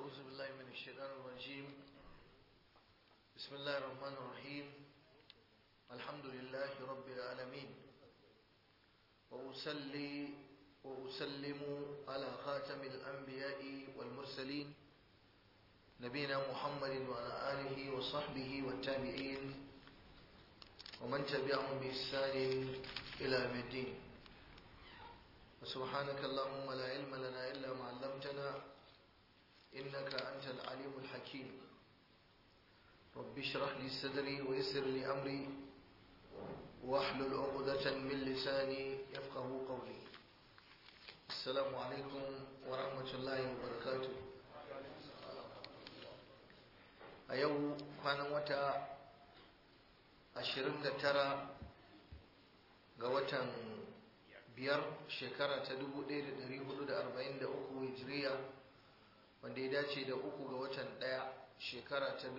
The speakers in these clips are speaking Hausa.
أعوذ بالله من الشيطان الرجيم بسم الله الرحمن الرحيم الحمد لله رب العالمين وأصلي وأسلم على خاتم الأنبياء والمرسلين نبينا محمد وعلى آله وصحبه والتابعين ومن تبعهم بإحسان إلى يوم الدين وسبحانك اللهم لا علم لنا إلا ما علمتنا إنك أنت العليم الحكيم رب اشرح لي صدري ويسر لي أمري واحلل عقدة من لساني يفقه قولي السلام عليكم ورحمة الله وبركاته a yau kwanan wata 29 ga watan biyar shekara ta 1443 hijiriya wanda ya dace da uku ga watan ɗaya shekara ta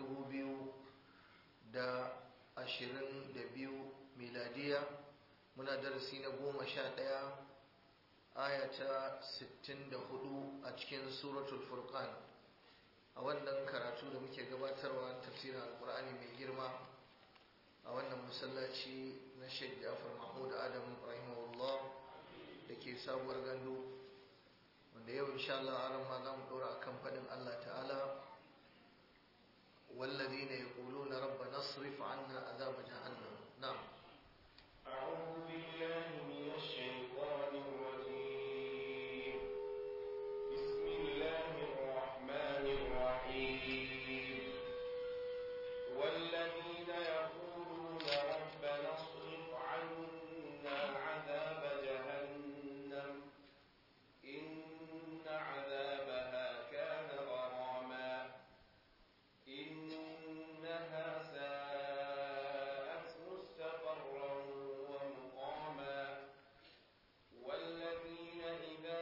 2022 miladiya muna darasi na goma sha ɗaya aya ta 64 a cikin suratul furqan a wannan karatu da muke gabatarwa tafsirin alkur'ani mai girma a wannan masallaci na sheikh jafar mahmud adam rahimahullah da ke sabuwar gandu wanda yau insha Allah aran ma za mu ɗora akan faɗin Allah ta'ala والذين يقولون ربنا اصرف عنا عذاب جهنم نعم أعوذ بالله من الشيطان الرجيم بسم الله الرحمن الرحيم والذين يقولون ربنا اصرف عنا عذاب جهنم إن عذابها كان غراما إنها ساءت مستقرا ومقاما والذين إذا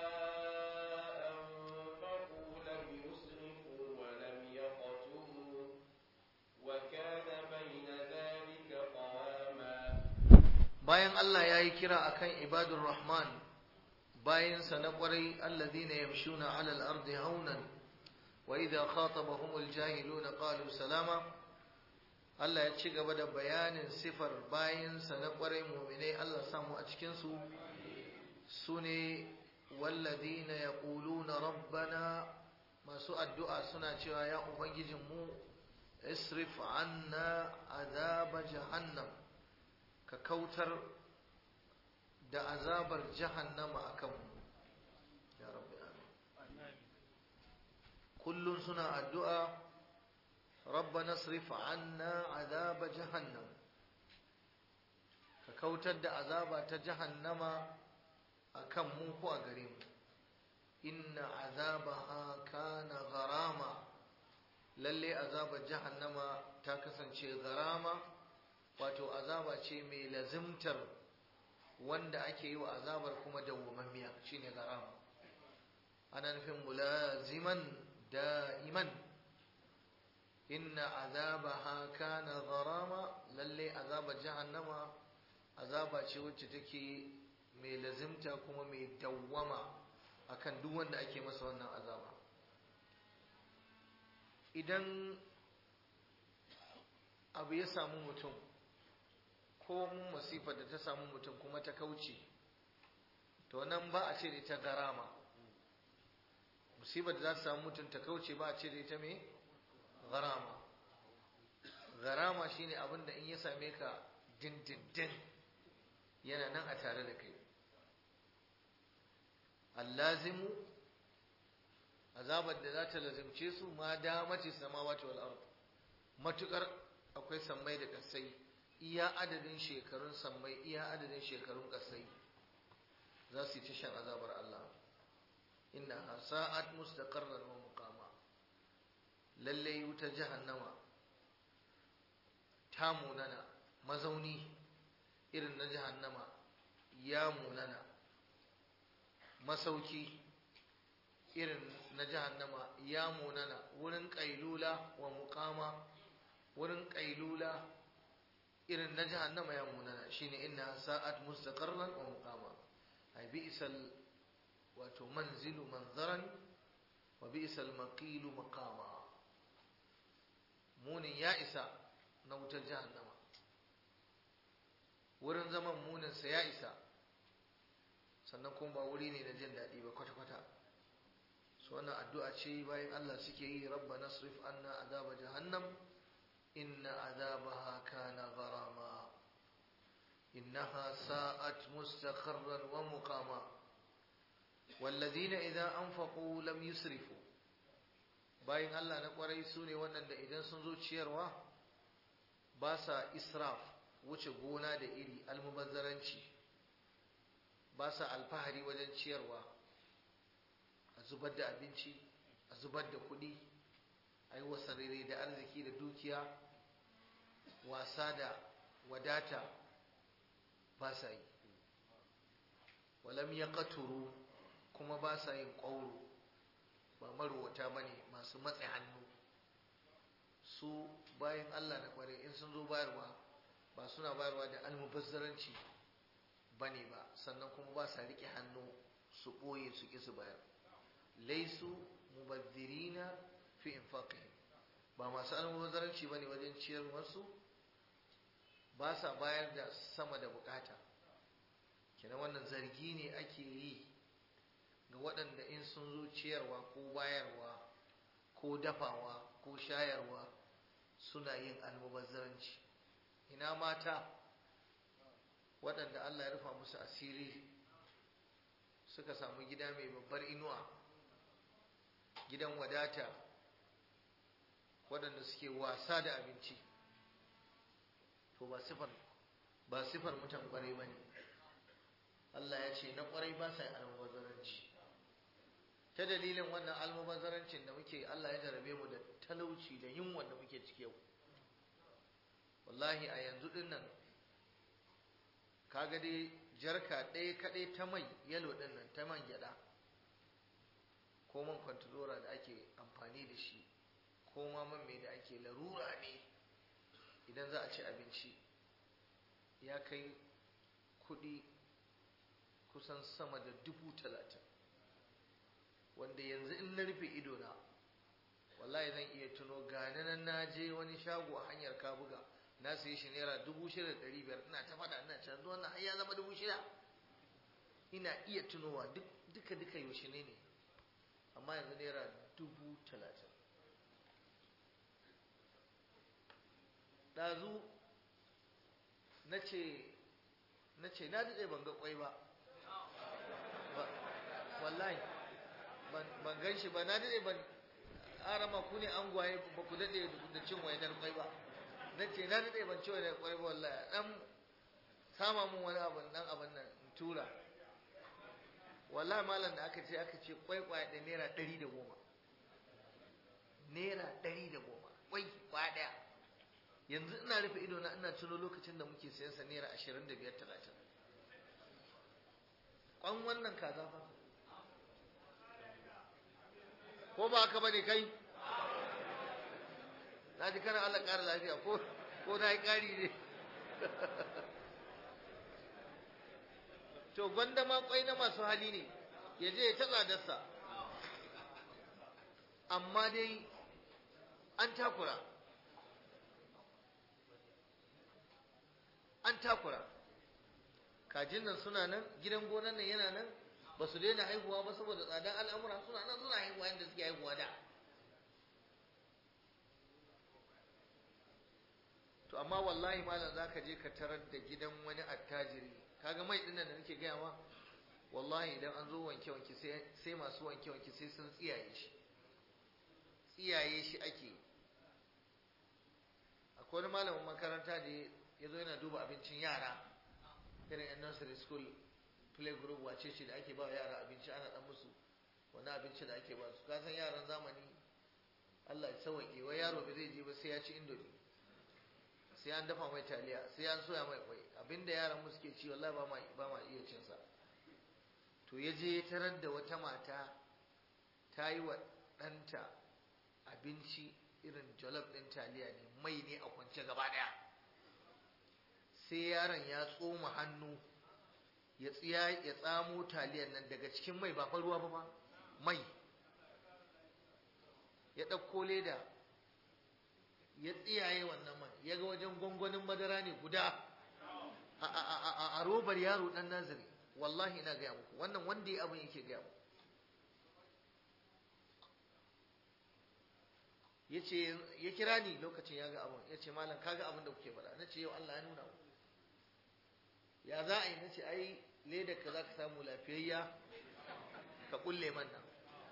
أنفقوا لم يسرفوا ولم يقتروا وكان بين ذلك قواما bayan Allah ya yi kira akan ibadur rahman bayansa na kwarai alladhina yamshuna ala al-ardi haunan wa idha khatabahumul jahiluna qalu salama Allah ya ci gaba da bayanin sifar bayansa na kwarai mu'minai Allah samu a cikin su sune walladhina yaquluna rabbana masu addu'a suna cewa ya ubangijinmu isrif anna azaba jahannam ka kautar da azabar jahannama a kanmu ya rabbi amin kullum suna addu'a rabba nasrif anna azaba jahannam ka kautar da azaba ta jahannama a kan mu ko a gare mu inna azabaha kana gharama lalle azabar jahannama ta kasance gharama wato azaba ce mai lazimtar wanda ake yi wa azabar kuma dawwamammiya shine garama ana nufin mulaziman da'iman inna azabaha kana gharama lalle azabar jahannama azaba ce wacce take mai lazimta kuma mai dawwama akan duk wanda ake masa wannan azaba idan abu ya samu mutum ko mun masifar da ta samu mutum kuma ta kauce to nan ba a ce da ita garama musibar da za ta samu mutum ta kauce ba a ce da ita me garama garama shine abin da in ya same ka dindindin yana nan a tare da kai allazimu azabar da za ta lazimce su ma damati samawati wal ard matukar akwai sammai da kasai iya adadin shekarun sammai iya adadin shekarun kasai za su yi ta shan azabar Allah inna sa'at mustaqarran wa muqama lalle wuta jahannama ta munana mazauni irin na jahannama ya munana masauki irin na jahannama ya munana wurin kailula wa muqama wurin kailula irin na jahannama ya munana shine inna sa'at mustaqarran wa muqama ay bi'sal wato manzilu manzaran wa bi'sal maqilu maqama munin ya isa na wutar jahannama wurin zaman muninsa ya isa sannan kuma ba wuri ne na jin daɗi ba kwata-kwata su wannan addu'a ce bayan Allah suke yi rabba nasrif anna azaba jahannam inna azabaha kana gharama innaha sa'at mustaqarran wa muqama والذين إذا أنفقوا لم يسرفوا bayan Allah na kwarai su ne waɗanda idan sun zo ciyarwa ba sa israf wuce gona da iri almubazzaranci ba sa alfahari wajen ciyarwa a zubar da abinci a zubar da kuɗi a yi wasarere da arziki da dukiya wasa da wadata ba sa yi walam ya kuma ba sa yin ƙwauro ba marowata ba ne masu matse hannu su bayan Allah na kware in sun zo bayarwa ba suna bayarwa da almubazzaranci ba ne ba sannan kuma ba sa riƙe hannu su ɓoye su ƙi su bayar laisu mubazzirina fi infaqihim ba masu almubazzaranci ba ne wajen ciyarwarsu ba sa bayar da sama da bukata kenan wannan zargi ne ake yi ga waɗanda in sun zo ciyarwa ko bayarwa ko dafawa ko shayarwa suna yin almubazzaranci ina mata waɗanda Allah ya rufa musu asiri suka samu gida mai babbar inuwa gidan wadata waɗanda suke wasa da abinci to ba sifar ba sifar mutan kwarai ba ne Allah ya ce na kwarai ba sa yin almubazzaranci ta dalilin wannan almubazzarancin da muke Allah ya jarabe mu da talauci da yunwa da muke ciki yau wallahi a yanzu din nan kaga dai jarka ɗaya kaɗai ta mai yalo din nan ta man gyaɗa ko man kwantalora da ake amfani da shi ko ma man mai da ake larura ne idan za a ci abinci ya kai kuɗi kusan sama da dubu talatin wanda yanzu in na rufe idona wallahi zan iya tuno gani nan na je wani shago a hanyar kabuga na sayi shi naira dubu shida da ɗari biyar ina ta faɗa ina can wannan har ya zama dubu shida ina iya tunowa duka duka yaushe ne ne amma yanzu naira dubu talatin ɗazu na ce na ce na daɗe ban ga ƙwai ba wallahi ban gan shi ba na daɗe ban arama ku ne an gwaye ba ku daɗe da cin wainar ƙwai ba na ce na daɗe ban ci wainar ƙwai ba wallahi ɗan sama mun wani abin ɗan abin nan in tura wallahi malam da aka ce aka ce ƙwai ƙwaya ɗaya naira ɗari da goma naira ɗari da goma ƙwai ƙwaya ɗaya yanzu ina rufe ido na ina tuno lokacin da muke sayan sa naira ashirin da biyar talatin kwan wannan kaza fa ko ba haka bane kai na ji kana Allah ƙara lafiya ko ko na yi ƙari ne to gwanda ma kwai na masu hali ne ya je ya ta tsadarsa amma dai an takura an takura kajin nan suna nan gidan gonan nan yana nan ba su daina haihuwa ba saboda tsadar al'amura suna nan suna haihuwa yadda suke haihuwa da to amma wallahi malam za ka je ka tarar da gidan wani attajiri kaga mai ɗin da nake gaya ma wallahi idan an zo wanke wanke sai masu wanke wanke sai sun tsiyaye shi tsiyaye shi ake akwai wani malamin makaranta da ya zo yana duba abincin yara irin yan nursery school play group wace ce da ake ba yara abinci ana dan musu wani abinci da ake ba su ka san yaran zamani Allah ya sauke wai yaro ba zai je ba sai ya ci indomi sai an dafa mai taliya sai an soya mai kwai abinda yaran mu suke ci wallahi ba ma ba ma iya cin sa to ya je tarar da wata mata ta yi wa ɗanta abinci irin jollof ɗin taliya ne mai ne a kwance gaba ɗaya sai yaron ya tsoma hannu ya tsiya ya tsamo taliyan nan daga cikin mai ba fa ruwa ba ba mai ya ɗauko leda ya tsiyaye wannan man ya ga wajen gwangwanin madara ne guda a robar yaro ɗan nazari wallahi ina gaya muku wannan wanda ya abin yake gaya muku ya ce ya kira ni lokacin ya ga abin ya ce malam kaga abin da kuke faɗa na ce yau Allah ya nuna mu ya za a yi na ce ai ledar ka za ka samu lafiyayya ka kulle man nan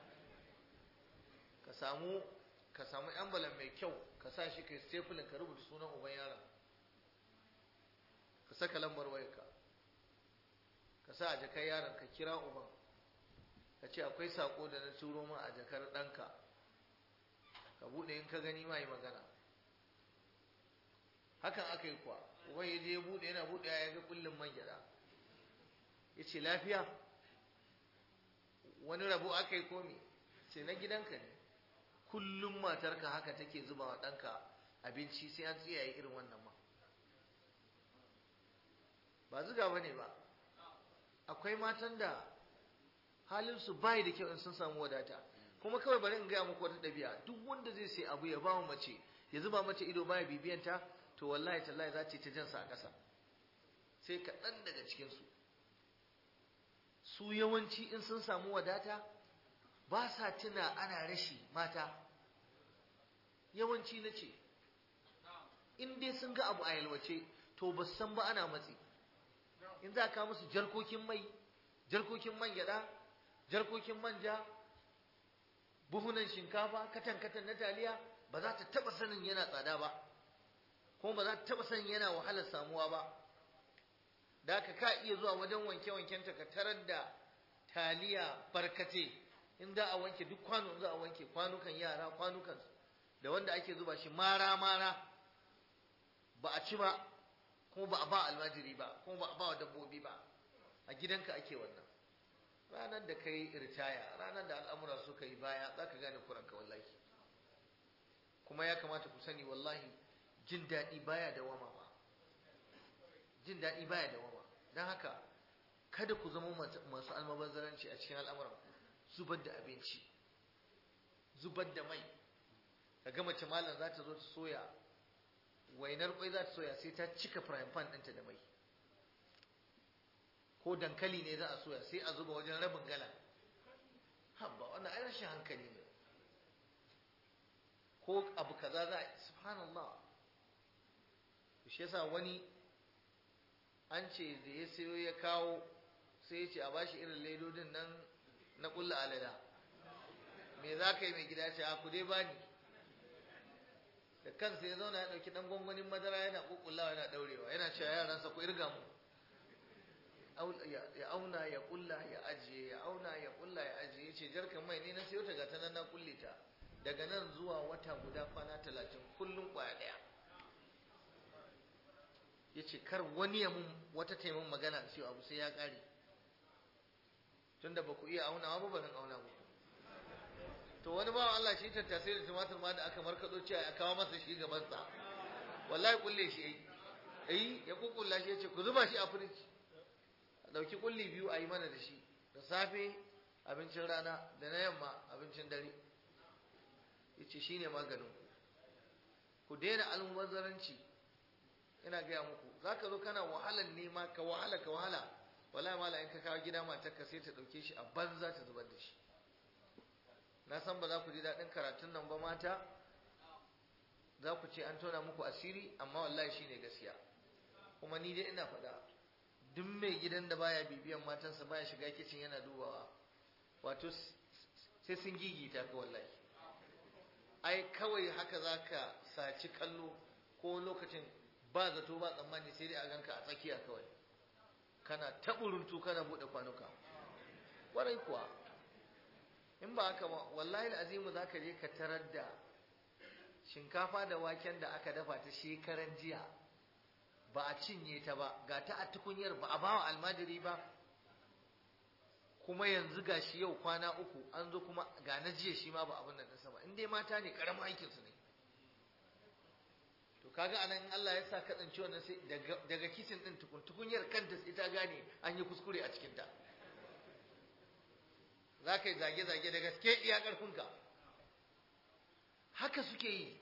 ka samu ka samu envelope mai kyau ka sa shi kai stapling ka rubuta sunan uban yaron ka saka lambar wayarka ka sa a jakar yaron ka kira uban ka ce akwai sako da na turo ma a jakar ɗanka ka buɗe in ka gani ma yi magana hakan aka yi kuwa uban ya je ya buɗe yana buɗe ya ga kullum man gyaɗa ya ce lafiya wani rabo aka yi komi ce na gidanka ne kullum matarka haka take zuba wa ɗanka abinci sai an tsiyaye irin wannan ma ba zuga ba ne ba akwai matan da halinsu bai da kyau in sun samu wadata kuma kawai bari in gaya muku wata ɗabi'a duk wanda zai sai abu ya ba mace ya zuba mace ido baya bibiyanta to wallahi tallahi za ta ta jansa a ƙasa sai kaɗan daga cikinsu su yawanci in sun samu wadata ba sa tuna ana rashi mata yawanci na ce in dai sun ga abu a yalwace to ba san ba ana matsi in za ka musu jarkokin mai jarkokin man gyada jarkokin manja buhunan shinkafa katan katan na taliya ba za ta taba sanin yana tsada ba kuma ba za ta taba sanin yana wahalar samuwa ba da ka ka iya zuwa wajen wanke wanken ta ka tarar da taliya barkate in za a wanke duk kwano za a wanke kwanukan yara kwanukan da wanda ake zuba shi mara mara ba a ci ba kuma ba a ba almajiri ba kuma ba a ba wa dabbobi ba a gidanka ake wannan ranar da kai ritaya ranar da al'amura suka yi baya za ka gane kuranka wallahi kuma ya kamata ku sani wallahi jin daɗi baya da wama ba jin daɗi baya da wama don haka kada ku zama masu almabazzaranci a cikin al'amuran zubar da abinci zubar da mai ka ga mace malam za ta zo ta soya wainar kwai za ta soya sai ta cika frying pan ɗinta da mai ko dankali ne za a soya sai a zuba wajen rabin gala habba wannan ai rashin hankali ne ko abu kaza za a subhanallah shi yasa wani an ce da ya sayo ya kawo sai ya ce a bashi irin ledodin nan na kulla alada me za ka yi mai gida ce a ku dai bani da kansa ya zauna ya ɗauki ɗan gwangwanin madara yana ƙuƙullawa yana ɗaurewa yana cewa yaransa ku irga mu ya auna ya ƙulla ya ajiye ya auna ya ƙulla ya ajiye ya ce jarkan mai ne na sayo ta gata nan na kulle ta daga nan zuwa wata guda kwana talatin kullum ƙwaya ɗaya ya ce kar wani ya mun wata taimun magana cewa abu sai ya ƙare tunda ba ku iya aunawa ba barin auna muku to wani bawan Allah shi tattasai da tumatir ma da aka markaɗo cewa a kawo masa shi gaban sa wallahi kulle shi yayi eh ya kukkulla shi yace ku zuba shi a firij a dauki kulli biyu a yi mana da shi da safe abincin rana da na yamma abincin dare yace shine maganin ku ku daina almubazzaranci ina gaya muku zaka zo kana wahalan nema ka wahala ka wahala wallahi mala in ka kawo gida matarka sai ta dauke shi a banza ta zubar da shi na san ba za ku ji daɗin karatun nan ba mata za ku ce an tona muku asiri amma wallahi shi ne gaskiya kuma ni dai ina faɗa duk mai gidan da baya bibiyan matansa baya shiga kicin yana dubawa wato sai sun gigita ka wallahi ai kawai haka za ka saci kallo ko lokacin ba zato ba tsammani sai dai a ganka a tsakiya kawai kana taɓuruntu kana buɗe kwanuka ƙwarai kuwa in ba haka ba wallahi azimu za ka je ka tarar da shinkafa da waken da aka dafa ta shekaran jiya ba a cinye ta ba ga ta a tukunyar ba a bawa almajiri ba kuma yanzu ga shi yau kwana uku an zo kuma ga na jiya shi ma ba abin da nasa ba in dai mata ne karamin aikinsu ne to kaga anan in Allah ya sa ka tsanci wannan sai daga kicin din tukun tukunyar kanta sai ta gane an yi kuskure a cikin ta za ka yi zage-zage da gaske iya ƙarfinka haka suke yi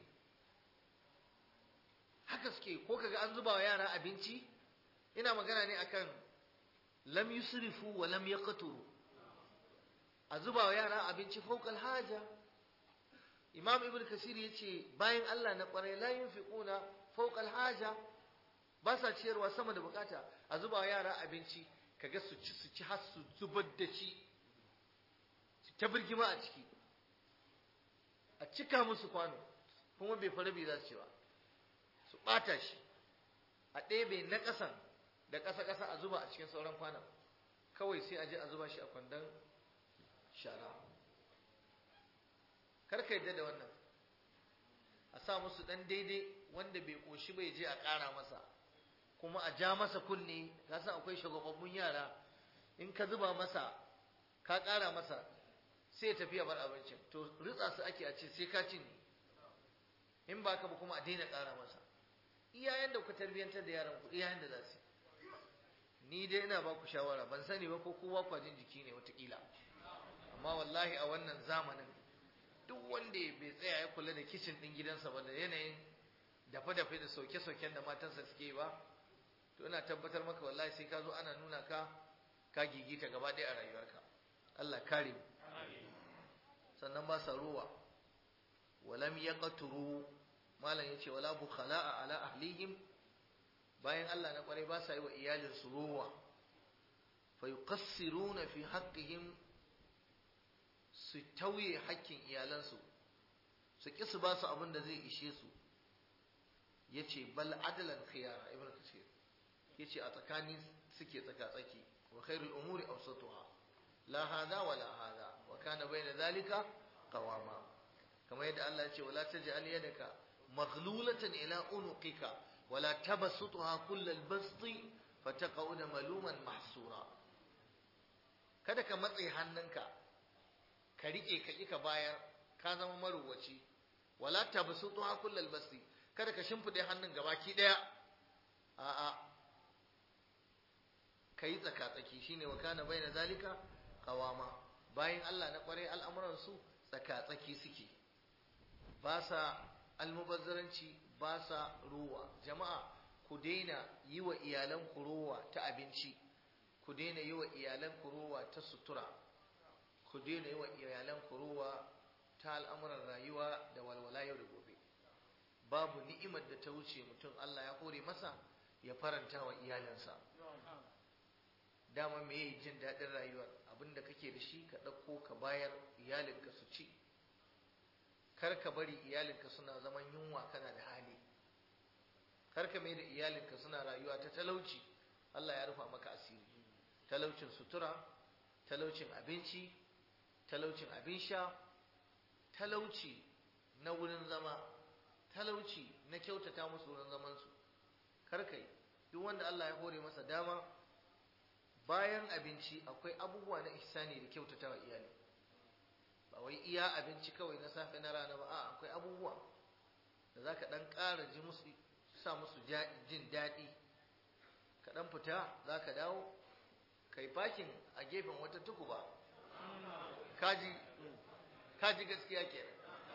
haka suke ko kaga an zuba wa yara abinci ina magana ne akan lam yusrifu wa lam yaqturu a zuba wa yara abinci fawqal haja imam ibn kasir yace bayan Allah na kwarai la yunfiquna fawqal haja ba sa ciyarwa sama da bukata a zuba wa yara abinci kaga su ci su ci har su zubar da shi su ta birgima a ciki a cika musu kwano kuma bai fara bai za su ci ba su ɓata shi a ɗebe na ƙasan da ƙasa-ƙasa a zuba a cikin sauran kwanan kawai sai a je a zuba shi a kwandon shara karka yadda da wannan a sa musu ɗan daidai wanda bai ƙoshi bai je a ƙara masa kuma a ja masa kunne ka san akwai shagababbun yara in ka zuba masa ka ƙara masa sai ya tafi ya bar abincin to ritsa su ake a ce sai ka cinye in ba ka ba kuma a daina ƙara masa iyayen da ku tarbiyyantar da yaran ku iyayen da za su ni dai ina ba ku shawara ban sani ba ko kowa kwajin jiki ne watakila amma wallahi a wannan zamanin duk wanda bai tsaya ya kula da kicin ɗin gidansa ba da yanayin dafe-dafe da sauke-sauken da matansa suke ba to ina tabbatar maka wallahi sai ka zo ana nuna ka ka gigita gaba ɗaya a rayuwarka Allah kare mu sannan ba sa ruwa walam yaqturu malam yace wala bukhala'a ala ahlihim bayan Allah na kwarai ba sa yi wa iyalin su ruwa fa yuqassiruna fi haqqihim su tauye haƙƙin iyalansu su ki su ba su abin da zai ishe su yace bal adalan khiyara ibn kasir yace a tsakani suke tsaka tsaki wa khairul umuri awsatuha la hada wala hada wa kana bayna zalika qawama kamar yadda Allah ya ce wala taj'al yadaka maghlulatan ila unuqika wala tabsutha kullal basti fataqauda maluman mahsura kada ka matse hannunka ka rike ka ka bayar ka zama maruwaci wala tabsutha kullal basti kada ka shimfide hannun gabaki daya a'a kai tsaka tsaki shine wa kana bayna zalika qawama bayan Allah na kware al'amuran su tsaka tsaki suke ba sa almubazzaranci ba sa ruwa jama'a ku daina yi wa iyalan ku ruwa ta abinci ku daina yi wa iyalan ku ruwa ta sutura ku daina yi wa iyalan ku ruwa ta al'amuran rayuwa da walwala yau da gobe babu ni'imar da ta wuce mutum Allah ya kore masa ya faranta wa iyalansa dama me yi jin daɗin rayuwar abinda kake da shi ka ɗauko ka bayar iyalinka su ci kar ka bari iyalinka suna zaman yunwa kana da hali kar ka mai da iyalinka suna rayuwa ta talauci Allah ya rufa maka asiri talaucin sutura talaucin abinci talaucin abin sha talauci na wurin zama talauci na kyautata musu wurin zamansu kar ka yi duk wanda Allah ya hore masa dama bayan abinci akwai abubuwa na ihsani da kyautata wa iyali ba wai iya abinci kawai na safe na rana ba a akwai abubuwa da za ka ɗan ƙara ji musu sa musu jin daɗi ka ɗan fita za ka dawo kai fakin a gefen wata tukuba kaji kaji gaskiya kenan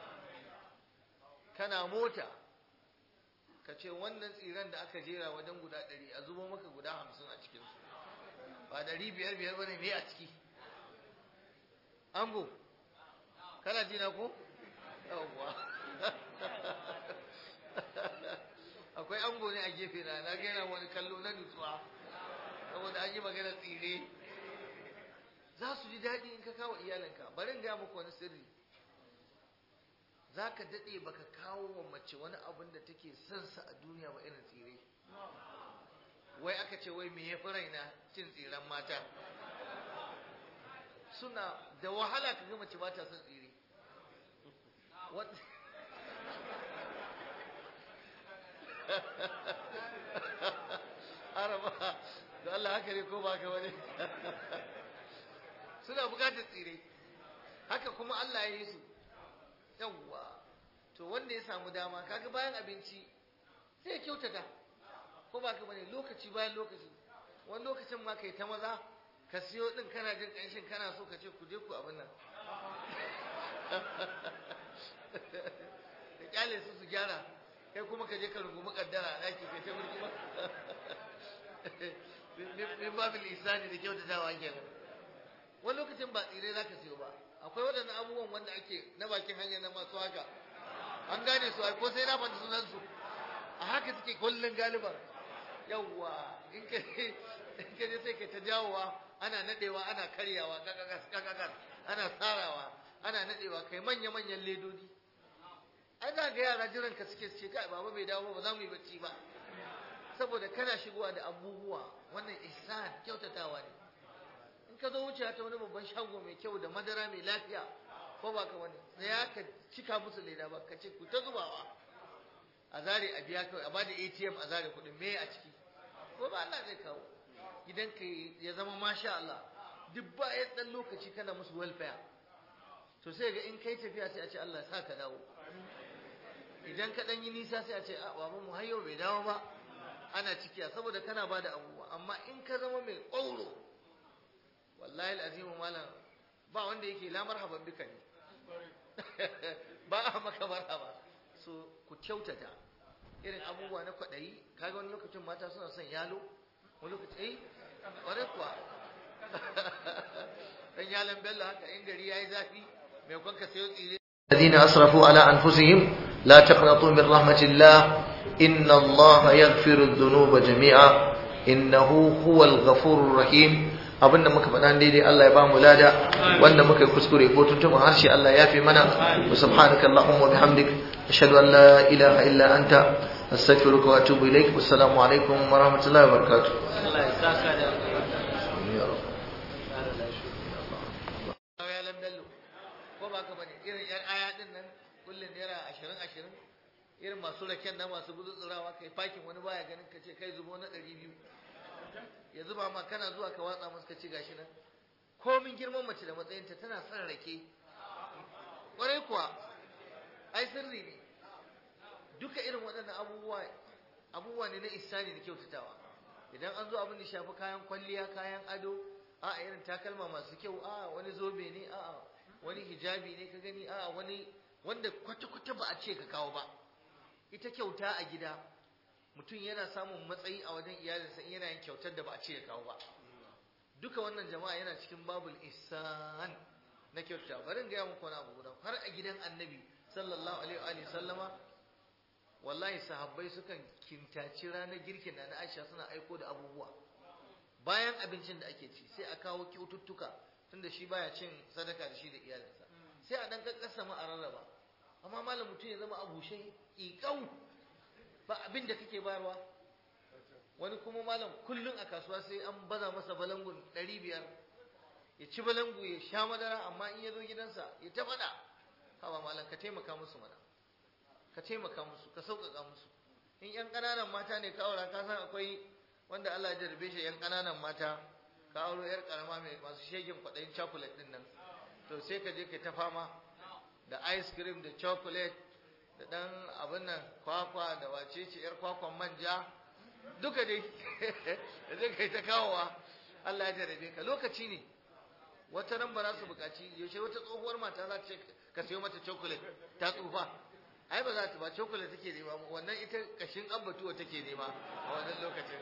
kana mota ka ce wannan tsiran da aka jera wajen guda ɗari a zubo maka guda hamsin a cikinsu ba ɗari biyar biyar bane me a ciki ango kana ji na ko yawwa akwai ango ne a gefe na na gaina wani kallo na nutsuwa saboda an yi magana tsire za su ji daɗi in ka kawo iyalinka bari in gaya muku wani sirri za ka daɗe baka kawo wa mace wani abin da take son sa a duniya ba irin tsire wai aka ce wai me ya fi raina cin tsiren mata suna da wahala ka ga mace ba ta son tsire araba da Allah haka ne ko ba ka wani suna bukatar tsire haka kuma Allah ya yi su yawwa to wanda ya samu dama kaga bayan abinci sai ya kyautata ko ba ka bane lokaci bayan lokaci wani lokacin ma kai ta maza ka siyo din kana jin kanshin kana so ka ce ku je ku abin nan kyale su su gyara kai kuma ka je ka rungumi kaddara a ɗaki kai ta mulki ba min babil isani da kyautatawa kenan wani lokacin ba tsire za ka siyo ba akwai waɗannan abubuwan wanda ake na bakin hanyar na masu haka an gane su ko sai na faɗi sunan su a haka suke kullun galiban yawwa in ka in ka je sai ka ta jawowa ana nadewa ana karyawa kakakas kakakas ana tsarawa ana nadewa kai manya manyan ledodi ai za ga yara jiran ka suke ce kai baba bai dawo ba za mu yi bacci ba saboda kana shigowa da abubuwa wannan ihsan kyautatawa ne in ka zo wucewa ta wani babban shago mai kyau da madara mai lafiya ko ba ka wani tsaya ka cika musu leda ba ka ce ku ta zubawa a zare a biya kawai a bada ATM a zare kuɗin me a ciki ko ba Allah zai kawo gidan ka ya zama masha Allah duk bayan dan lokaci kana musu welfare to sai ga in kai tafiya sai a ce Allah ya sa ka dawo idan ka dan yi nisa sai a ce a baban mu har yau bai dawo ba ana cikiya saboda kana bada abubuwa amma in ka zama mai ƙwauro wallahi al'azimu malam ba wanda yake la marhaban bika ne ba a maka marhaba so ku kyautata irin abubuwa na kwaɗayi kaga wani lokacin mata suna son yalo wani lokacin eh wani kuwa dan yalan bello haka in gari yayi zafi mai kwanka sayo tsire الذين أسرفوا على أنفسهم لا تقنطوا من رحمة الله إن الله يغفر الذنوب جميعا إنه هو الغفور الرحيم abinda muka faɗa daidai Allah ya ba mu lada wanda muka yi kuskure ko tuntuɓin harshe Allah ya fi mana wa subhanaka allahumma wa bihamdik ashhadu an la ilaha illa anta astaghfiruka wa atubu ilaik wassalamu alaikum wa rahmatullahi wa barakatuh Allah ya saka da ko ba ka bane irin yan aya din nan kullun naira 20 20 irin masu raken na masu gutsutsurawa kai fakin wani baya ganin ka ce kai zubo na 200 ya zuba ma kana zuwa ka watsa musu ka ci gashi nan komin girman mace da matsayinta tana son rake kwarai kuwa ai sirri ne duka irin waɗannan abubuwa abubuwa ne na isani da kyautatawa idan an zo abin da shafi kayan kwalliya kayan ado a irin takalma masu kyau a wani zobe ne a wani hijabi ne ka gani a wani wanda kwata-kwata ba a ce ka kawo ba ita kyauta a gida mutum yana samun matsayi a wajen iyalinsa in yana yin kyautar da ba a ce ya kawo ba duka wannan jama'a yana cikin babul ihsan na kyauta bari in gaya muku wani abu guda har a gidan annabi sallallahu alaihi wa sallama wallahi sahabbai sukan kintaci ranar girkin na na Aisha suna aiko da abubuwa bayan abincin da ake ci sai a kawo kyaututtuka tunda shi baya cin sadaka da shi da iyalinsa sai a dan kakkasa ma a rarraba amma malam mutum ya zama abushe ƙiƙau ba abin da kake bayarwa wani kuma malam kullum a kasuwa sai an baza masa balangun ɗari biyar ya ci balangu ya sha madara amma in ya zo gidansa ya ta faɗa hawa malam ka taimaka musu mana ka taimaka musu ka sauƙaƙa musu in ƴan ƙananan mata ne ka aura ka san akwai wanda Allah ya jarrabe shi ƴan ƙananan mata ka auro ƴar ƙarama mai masu shegin kwaɗayin chocolate ɗin nan to sai ka je ka ta fama da ice cream da chocolate da ɗan abin nan kwakwa da wace ce ‘yar kwakwan manja duka dai da zai kai ta kawowa Allah ya jarabe ka lokaci ne wata nan ba za su buƙaci yaushe wata tsohuwar mata za ta ce ka sayo mata chocolate ta tsufa ai ba za ta ba chocolate take nema wannan ita kashin abbatuwa take nema a wannan lokacin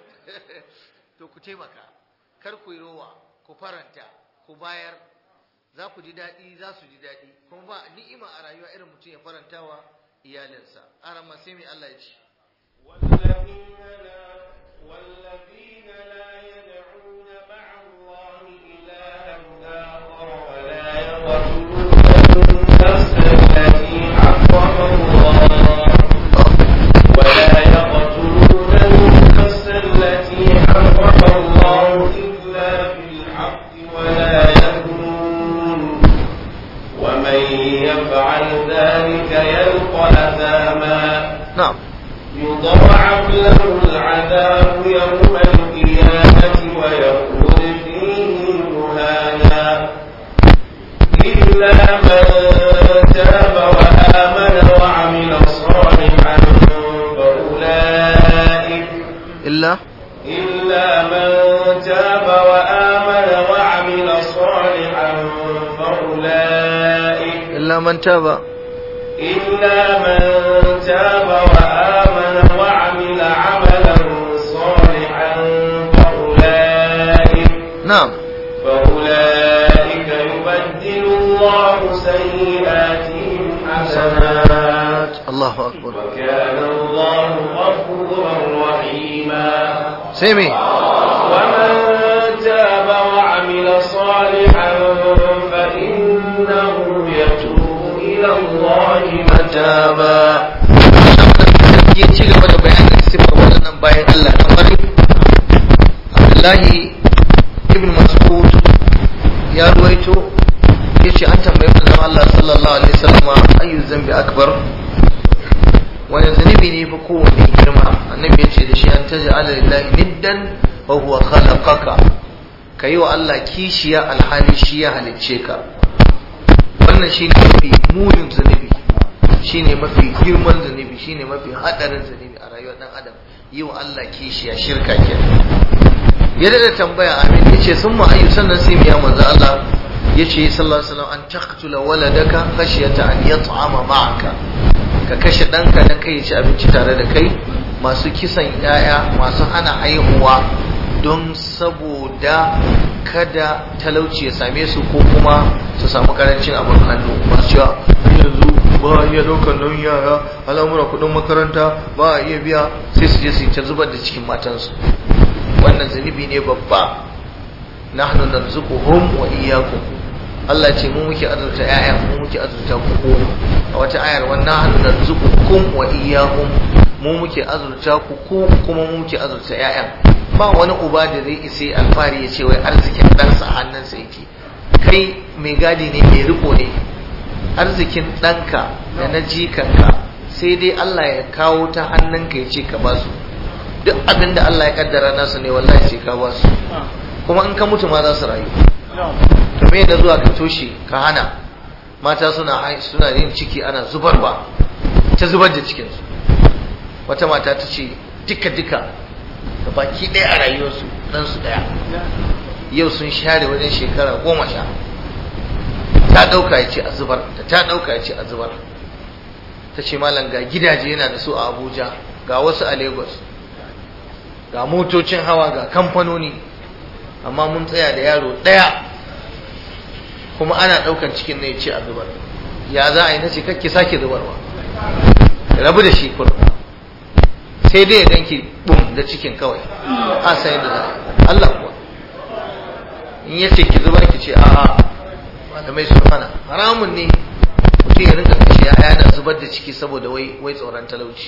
to ku taimaka kar ku yi rowa ku faranta ku bayar za ku ji daɗi za su ji daɗi kuma ba ni'ima a rayuwa irin mutum ya farantawa iyalinsa aran ma sai mai Allah ya ce والذين لا والذين لا يدعون مع الله إلها آخر ولا يقتلون النفس التي حرم الله ولا يقتلون النفس التي حرم الله إلا بالحق ولا يزنون ومن يفعل ذلك يلقى أثاما na'am يضاعف له العذاب يوم القيامة ويخلد فيه مهانا إلا من تاب وآمن وعمل صالحا فأولئك illa إلا من تاب وآمن وعمل صالحا فأولئك illa man taba إلا من وكان الله غفورا رحيما sai me ومن تاب وعمل صالحا فإنه يتوب إلى الله متابا ya ci gaba da bayanin sifar waɗannan bayan Allah na ƙwarai Abdullahi ibn Mas'ud ya ruwaito ya ce an tambayi manzon Allah sallallahu alaihi wasallam ayyu zambi akbar wani zunubi ne fa kowanne girma annabi ya ce da shi an taj'ala lillahi niddan wa huwa khalaqaka kayi wa Allah kishiya alhali shi ya halicce ka wannan shine mafi munin zunubi shine mafi girman zunubi shine mafi hadarin zunubi a rayuwar dan adam yi wa Allah kishiya shirka ke ya da tambaya amin yace sun ma ayyu sannan sai mu ya manzo Allah yace sallallahu alaihi wasallam an taqtula waladaka khashyata an yat'ama ma'aka ka kashe danka dan kai ya ci abinci tare da kai masu kisan yaya masu hana haihuwa don saboda kada talauci ya same su ko kuma su samu karancin abin hannu masu cewa yanzu ba a iya ɗaukar nauyin yara al'amura kuɗin makaranta ba a iya biya sai su je su yi ta zubar da cikin matansu wannan zunubi ne babba nahnu narzuquhum wa iyyakum Allah ce mu muke azurta ƴaƴan mu muke azurta ku a wata ayar wannan nahnu narzuqukum wa iyyahum mu muke azurta ku ku kuma mu muke azurta ƴaƴan ba wani uba da zai isa alfari ya ce wai arzikin ɗansa hannunsa yake kai mai gadi ne mai riko ne arzikin ɗanka da na jikanka sai dai Allah ya kawo ta hannunka ya ce ka ba su duk abin da Allah ya kaddara nasu ne wallahi sai ka ba su kuma in ka mutu ma za su rayu to me da zuwa ka toshe ka hana mata suna suna yin ciki ana zubarwa ta zubar da cikinsu wata mata ta ce duka duka da baki ɗaya a rayuwarsu ɗansu ɗaya yau sun share wajen shekara goma sha ta ɗauka ya ce a zubar da ta ɗauka ya ce a zubar ta ce malam ga gidaje yana da su a abuja ga wasu a lagos ga motocin hawa ga kamfanoni amma mun tsaya da yaro ɗaya kuma ana ɗaukan cikin na ya ce a zubar ya za a yi na ce kakki sake zubarwa rabu da shi kurma sai dai ya ganki bum da cikin kawai a sai da za Allah kuwa in ya ce ki zubar ki ce a'a malamai sun hana haramun ne mutum ya rinka kashe ya yana zubar da ciki saboda wai wai tsoron talauci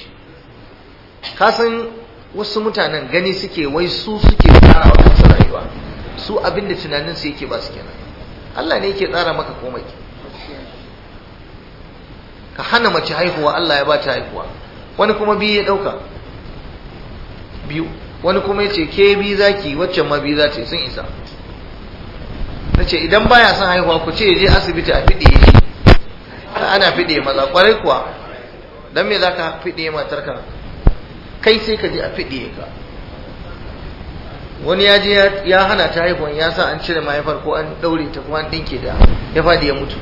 ka san wasu mutanen gani suke wai su suke tsara wa kansu rayuwa su abinda tunanin su yake ba su kenan Allah ne yake tsara maka komai ka hana mace haihuwa Allah ya ba ta haihuwa wani kuma biyu ya dauka biyu wani kuma ya ce ke bi zaki waccan ma biyu za ta yi sun isa na ce idan baya son haihuwa ku ce je asibiti a fiɗe shi ana fiɗe maza kwarai kuwa don me za ka fiɗe matarka kai sai ka je a fiɗe ka wani ya je ya hana ta haihuwan ya sa an cire mahaifar ko an ɗaure ta kuma an ɗinke da ya faɗi ya mutu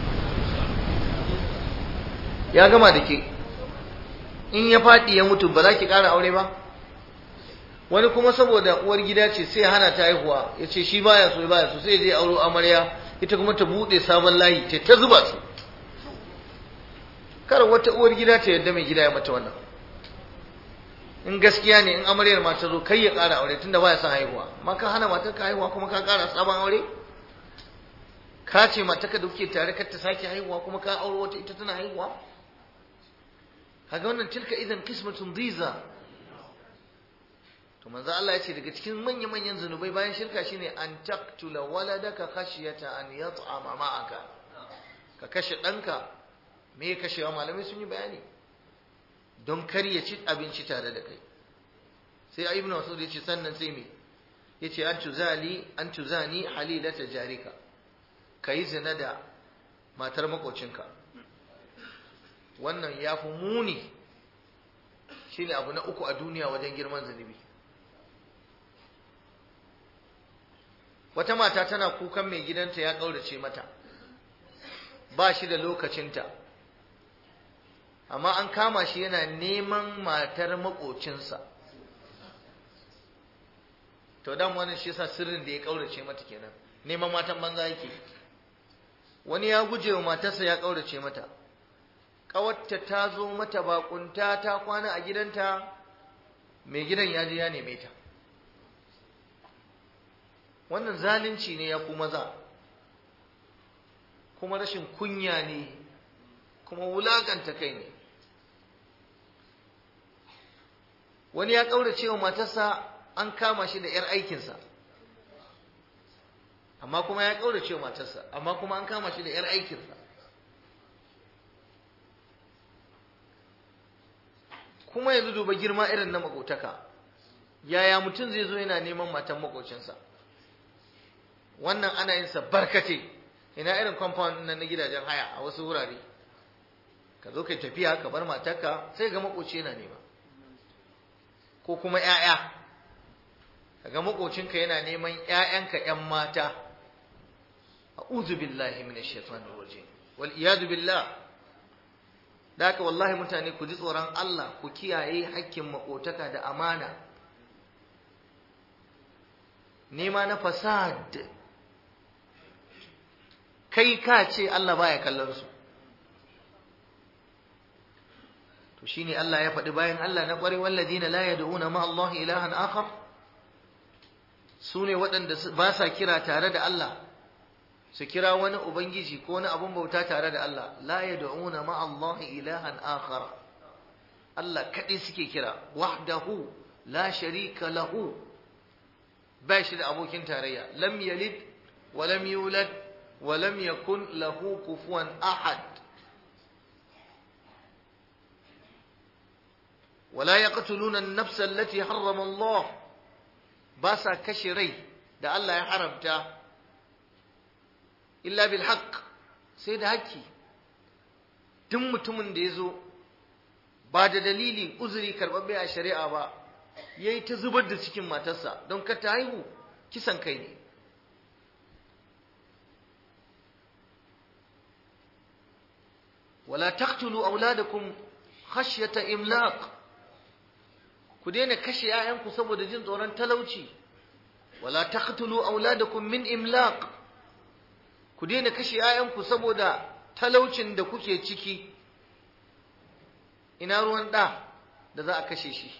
ya gama da ke in ya faɗi ya mutu ba za ki ƙara aure ba wani kuma saboda uwar gida ce sai hana ta haihuwa ya ce shi baya so baya so sai je auro amarya ita kuma ta bude sabon layi ta ta zuba su kar wata uwar gida ta yadda mai gida ya mata wannan in gaskiya ne in amaryar ma ta zo kai ya ƙara aure tunda baya son haihuwa ma ka hana matar ka haihuwa kuma ka ƙara sabon aure ka ce matar ka da kuke tare kar ta sake haihuwa kuma ka auro wata ita tana haihuwa kaga wannan tilka idan qismatun diza to manzo Allah ya ce daga cikin manya-manyan zunubai bayan shirka shine an taqtula waladaka khashyata an yat'ama ma'aka ka kashe ɗanka me ya kashewa malamai sun yi bayani don kar ya ci abinci tare da kai sai ibnu mas'ud ya ce sannan sai me yace an tuzali an tuzani halilata jarika kai zina da matar makocinka wannan ya fi muni shine abu na uku a duniya wajen girman zunubi wata mata tana kukan mai gidanta ya ƙaurace mata ba shi da lokacinta amma an kama shi yana neman matar maƙocinsa to dan wannan shi yasa sirrin da ya ƙaurace mata kenan neman matan banza yake wani ya guje wa matarsa ya ƙaurace mata ƙawarta ta zo mata bakunta ta kwana a gidanta mai gidan ya je ya neme ta wannan zalunci ne ya ku maza kuma rashin kunya ne kuma wulakanta kai ne wani ya ƙaurace wa matarsa an kama shi da 'yar aikinsa amma kuma ya ƙaurace wa matarsa amma kuma an kama shi da 'yar aikinsa kuma yanzu duba girma irin na makotaka yaya mutum zai zo yana neman matan makocinsa wannan ana yin sa barkate ina irin compound nan na gidajen haya a wasu wurare ka zo kai tafiya ka bar matarka sai ga makoci yana nema ko kuma ƴaƴa kaga makocinka yana neman ƴaƴanka ƴan mata a'udhu billahi minash shaitanir rajim wal iyadu billah da haka wallahi mutane ku ji tsoron Allah ku kiyaye hakkin makotaka da amana nema na fasad kai ka ce Allah baya kallon su to shine Allah ya faɗi bayan Allah na ƙware walladina la yad'una ma Allah ilahan akhar sune waɗanda ba sa kira tare da Allah su kira wani ubangiji ko wani abun bauta tare da Allah la yad'una ma Allah ilahan akhar Allah kadai suke kira wahdahu la sharika lahu ba shi da abokin tarayya lam yalid wa lam yulad wa lam yakun lahu kufuwan ahad ولا يقتلون النفس التي حرم الله باسا كشري da Allah ya haramta illa bil haqq sai da haƙƙi duk mutumin da ya zo ba da dalili uzuri karɓaɓɓe a shari'a ba ya yi ta zubar da cikin matarsa don ka ta haihu kisan kai ne wala taqtulu auladakum khashyata imlaq ku daina kashe 'ya'yanku saboda jin tsoron talauci wala taqtulu auladakum min imlaq ku daina kashe 'ya'yanku saboda talaucin da kuke ciki ina ruwan da da za a kashe shi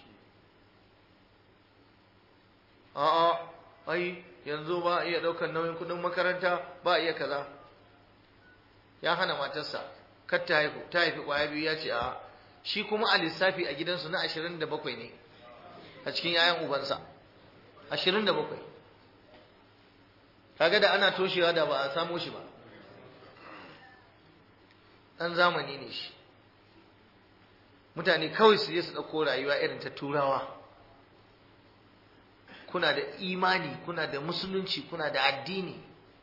a'a ai yanzu ba a iya daukar nauyin kudin makaranta ba a iya kaza ya hana matarsa kar ta haifu ta haifi kwaya biyu ya ce a shi kuma a lissafi a gidansu na ashirin da bakwai ne a cikin yayan ubansa ashirin da bakwai kaga da ana toshewa da ba a samo shi ba ɗan zamani ne shi mutane kawai su je su ɗauko rayuwa irin ta turawa kuna da imani kuna da musulunci kuna da addini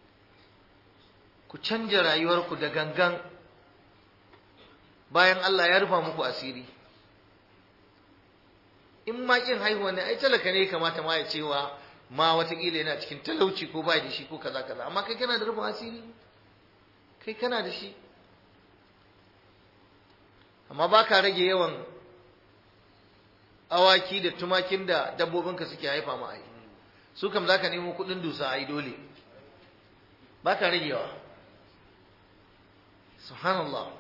ku canja rayuwarku da gangan bayan Allah ya rufa muku asiri in ma kin haihuwa ne ai talaka ne kamata ma ya cewa ma watakila yana cikin talauci ko bai da shi ko kaza kaza amma kai kana da rufin asiri kai kana da shi amma ba ka rage yawan awaki da tumakin da dabbobinka suke haifa ma ai su kam za ka nemo kuɗin dusa ai dole ba ka ragewa subhanallah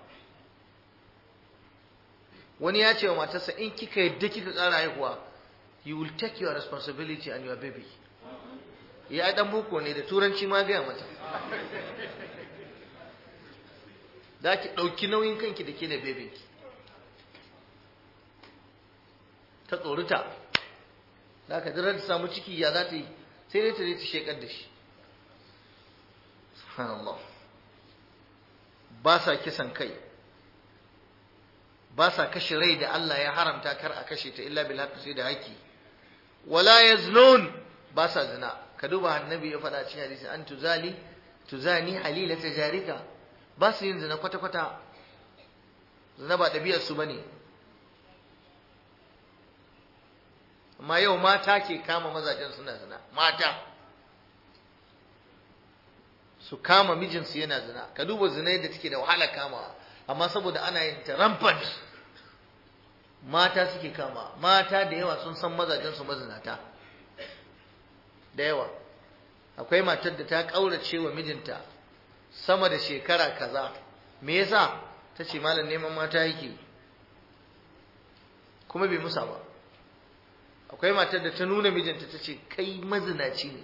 wani ya ce wa matarsa in kika yadda kika ƙara haihuwa you will take your responsibility and your baby ya dan boko ne da turanci ma gaya mata za ki ɗauki nauyin kanki da ke da bebinki ta tsorita za ka jirar da samu ciki ya za ta yi sai dai ta zai ta shekar da shi subhanallah ba sa kisan kai ba sa kashe rai da Allah ya haramta kar a kashe ta illa bil haqqi sai da haƙi wala yaznun ba sa zina ka duba annabi ya faɗa cikin hadisi an tuzali tuzani halila tajarika ba su yin zina kwata kwata zina ba ɗabi'ar su bane amma yau mata ke kama mazajen suna zina mata su kama mijinsu yana zina ka duba zina yadda take da wahala kamawa amma saboda ana yin ta rampant mata suke kama mata da yawa sun san mazajensu mazinata da yawa akwai matar da ta ƙaurace wa mijinta sama da shekara kaza me yasa ta ce malam neman mata yake kuma bai musa ba akwai matar da ta nuna mijinta ta ce kai mazinaci ne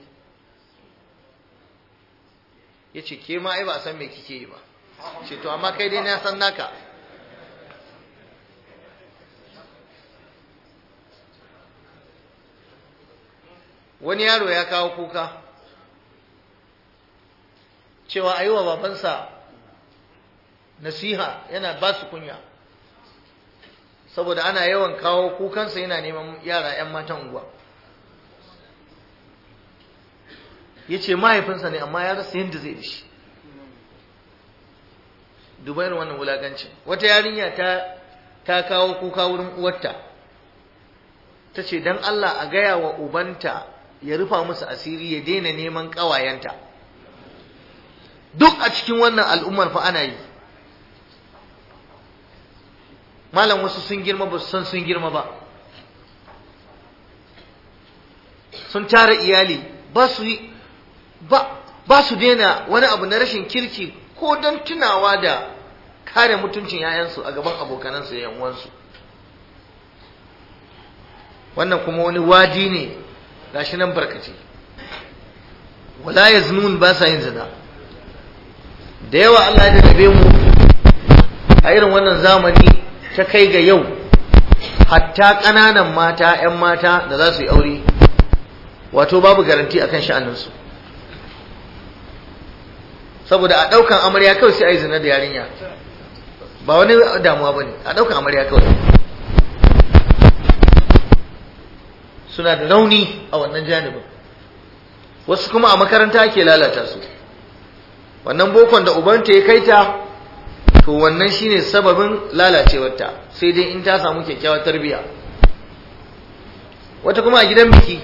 ya ce ke ma ai ba a san me kike yi ba ce to amma kai dai na san naka wani yaro ya kawo kuka cewa a yi wa babansa nasiha yana ba su kunya saboda ana yawan kawo kukansa yana neman yara 'yan matan unguwa ya ce mahaifinsa ne amma ya rasa yadda zai da shi dubayar wannan wulagancin wata yarinya ta ta kawo kuka wurin uwarta ta ce don Allah a gaya wa ubanta ya rufa musu asiri ya daina neman ƙawayenta duk a cikin wannan al'ummar fa ana yi malam wasu sun girma ba su san sun girma ba sun tara iyali ba su yi ba ba su daina wani abu na rashin kirki ko don tunawa da kare mutuncin yayansu a gaban abokanansu da uwansu wannan kuma wani wadi ne gashi nan barkace wala yaznun ba sa yin zina da yawa Allah ya rabe mu a irin wannan zamani ta kai ga yau hatta ƙananan mata 'yan mata da za su yi aure wato babu garanti akan sha'aninsu saboda a ɗaukan amarya kawai sai a yi zina da yarinya ba wani damuwa ba ne a ɗaukan amarya kawai suna da rauni a wannan janibin wasu kuma a makaranta ake lalata su wannan bokon da ubanta ya kai ta to wannan shine sababin lalacewarta sai dai in ta samu kyakkyawar tarbiyya wata kuma a gidan biki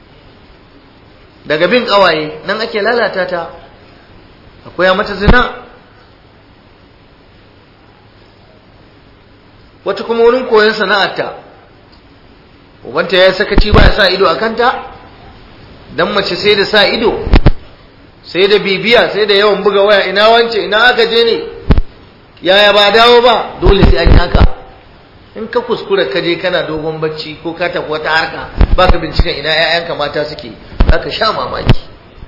daga bin kawaye nan ake lalata ta akwai mata zina wata kuma wurin koyon sana'arta ubanta ya sakaci ba ya sa ido a kanta dan mace sai da sa ido sai da bibiya sai da yawan buga waya ina wance ina aka je ne yaya ba dawo ba dole sai an yi haka in ka kuskura ka je kana dogon bacci ko ka tafi wata harka baka binciken ina ƴaƴanka mata suke zaka sha mamaki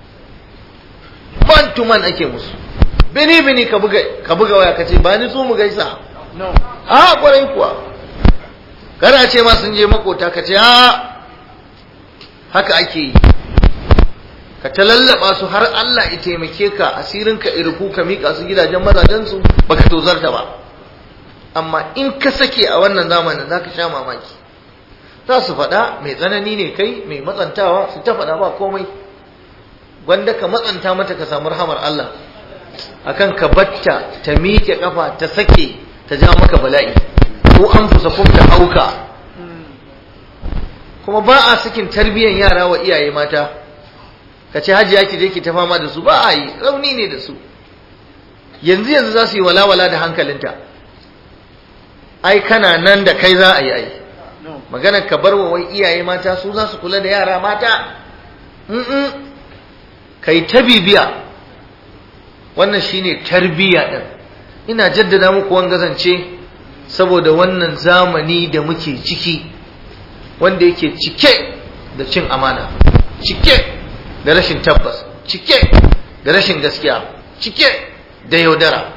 man to man ake musu bini bini ka buga ka buga waya ka ce ba ni so mu gaisa a kwarai kuwa kana ce ma sun je makota ka ce a haka ake yi ka ta lallaba su har Allah ya taimake ka asirin ka irku ka mika su gidajen mazajen su baka tozarta ba amma in ka sake a wannan zamanin zaka sha mamaki za su faɗa mai tsanani ne kai mai matsantawa su ta faɗa ba komai gwanda ka matsanta mata ka samu rahamar Allah akan ka batta ta miƙe kafa ta sake ta ja maka bala'i ko an fusa kum ta auka kuma ba a sakin tarbiyyar yara wa iyaye mata ka ce hajiya ki je ki ta fama da su ba a yi rauni ne da su yanzu yanzu za su yi walawala da hankalinta ai kana nan da kai za a yi ai maganar ka bar wa wai iyaye mata su za su kula da yara mata kai ta bibiya wannan shine tarbiyya din ina jaddada muku wangazance saboda wannan zamani da muke ciki wanda yake cike da cin amana cike da rashin tabbas cike da rashin gaskiya cike da yaudara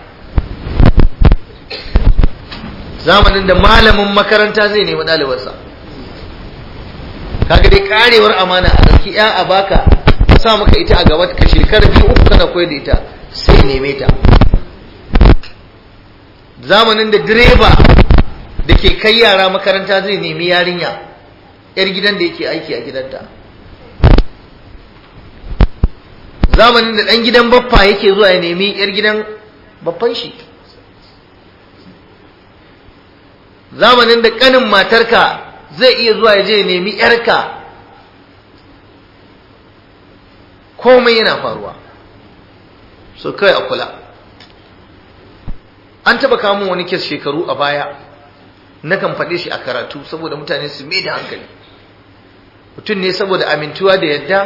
zamanin da malamin makaranta zai nemi ɗalibarsa kaga dai karewar amana a ɗauki ya a baka sa maka ita a gaba ka shekara biyu uku kana koyar da ita sai neme ta zamanin da direba da ke kai yara makaranta zai nemi yarinya yar gidan da yake aiki a gidanta zamanin da ɗan gidan baffa yake zuwa ya nemi yar gidan baffan shi zamanin da ƙanin matarka zai iya zuwa ya je ya nemi yarka komai yana faruwa so kai a kula an taba kamun wani kes shekaru a baya na kan faɗe shi a karatu saboda mutane su mai da hankali mutum ne saboda amintuwa da yadda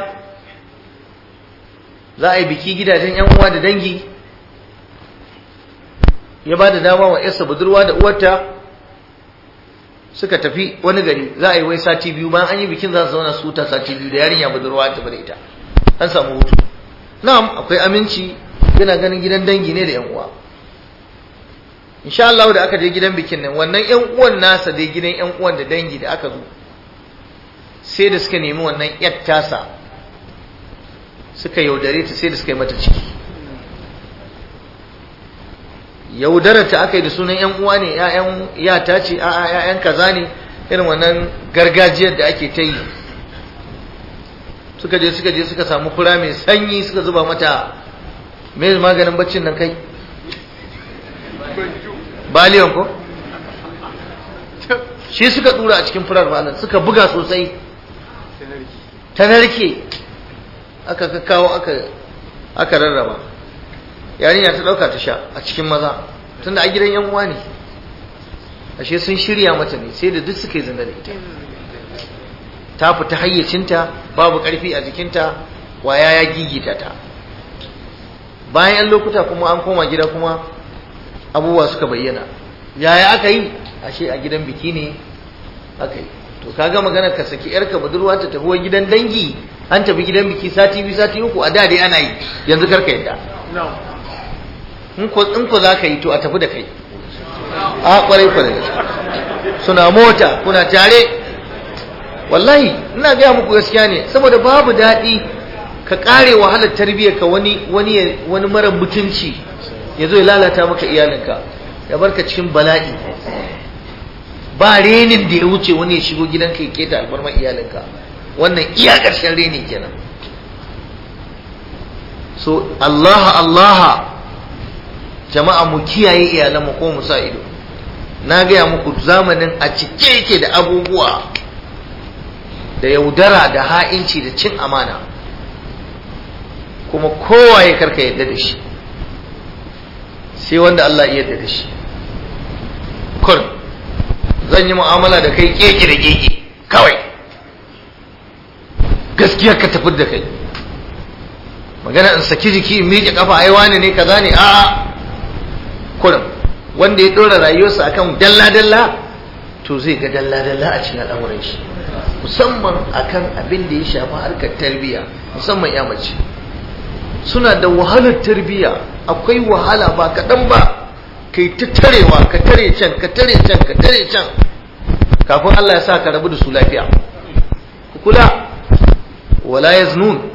za a yi biki gidajen yan uwa da dangi ya ba da dama wa yarsa budurwa da uwarta suka tafi wani gari za a yi wai sati biyu bayan an yi bikin za su zauna su huta sati biyu da yarinya budurwa ta bada ita an samu hutu na'am akwai aminci yana ganin gidan dangi ne da yan uwa insha Allah da aka je gidan bikin nan wannan yan uwan nasa dai gidan yan uwan da dangi da aka zo sai da suka nemi wannan yar tasa suka yaudare ta sai da suka yi mata ciki yaudarar ta aka yi da sunan yan uwa ne ƴaƴan yata ce a'a ƴaƴan kaza ne irin wannan gargajiyar da ake ta yi suka je suka je suka samu fura mai sanyi suka zuba mata me maganin baccin nan kai baliyon ko shi suka dura a cikin furar malam suka buga sosai ta narke aka kakkawo aka aka rarraba yarinya ta dauka ta sha a cikin maza tunda a gidan yan uwa ne ashe sun shirya mata ne sai da duk suka yi zina da ita ta fita hayyacinta babu karfi a jikinta waya ya gigita ta bayan yan lokuta kuma an koma gida kuma abubuwa suka bayyana yaya aka yi ashe a gidan biki ne aka yi to kaga magana ka saki yarka budurwa ta tafi gidan dangi an tafi gidan biki sati biyu sati uku a da dai ana yi yanzu karka yadda in ko in ko zaka yi to a tafi da kai a kwarai kwarai suna mota kuna tare wallahi ina gaya muku gaskiya ne saboda babu daɗi ka kare wahalar tarbiyyar ka wani wani wani mara mutunci ya zo ya lalata maka iyalinka ya barka cikin bala'i ba renin da ya wuce wani ya shigo gidanka ya keta albarmar iyalinka wannan iya ƙarshen reni kenan so Allah Allah jama'a mu kiyaye iyalanmu ko mu sa ido na gaya muku zamanin a cike yake da abubuwa da yaudara da ha'inci da cin amana kuma kowa ya karka yadda da shi sai wanda Allah ya yarda da shi kun zan yi mu'amala da kai keke da keke kawai gaskiya ka tafi da kai magana in saki jiki in miƙe kafa ai wani ne kaza ne a'a kurum wanda ya dora rayuwarsa akan dalla dalla to zai ga dalla dalla a cikin al'amuran shi musamman akan abin da ya shafi harkar tarbiyya musamman ya mace suna da wahalar tarbiyya akwai wahala ba kaɗan ba kai ta tarewa ka tare can ka tare can ka tare can kafin Allah ya sa ka rabu da su lafiya ku kula wala yaznun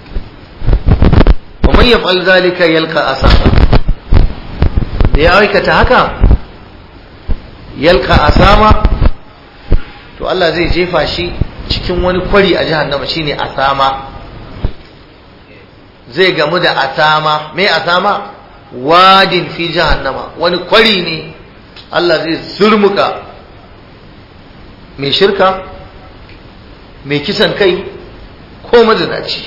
wa man yaf'al zalika yalqa asama da ya aikata haka yalqa asama to Allah zai jefa shi cikin wani kwari a jahannama shine asama zai gamu da asama me asama wadin fi jahannama wani kwari ne Allah zai zurmuka mai shirka mai kisan kai ko mazinaci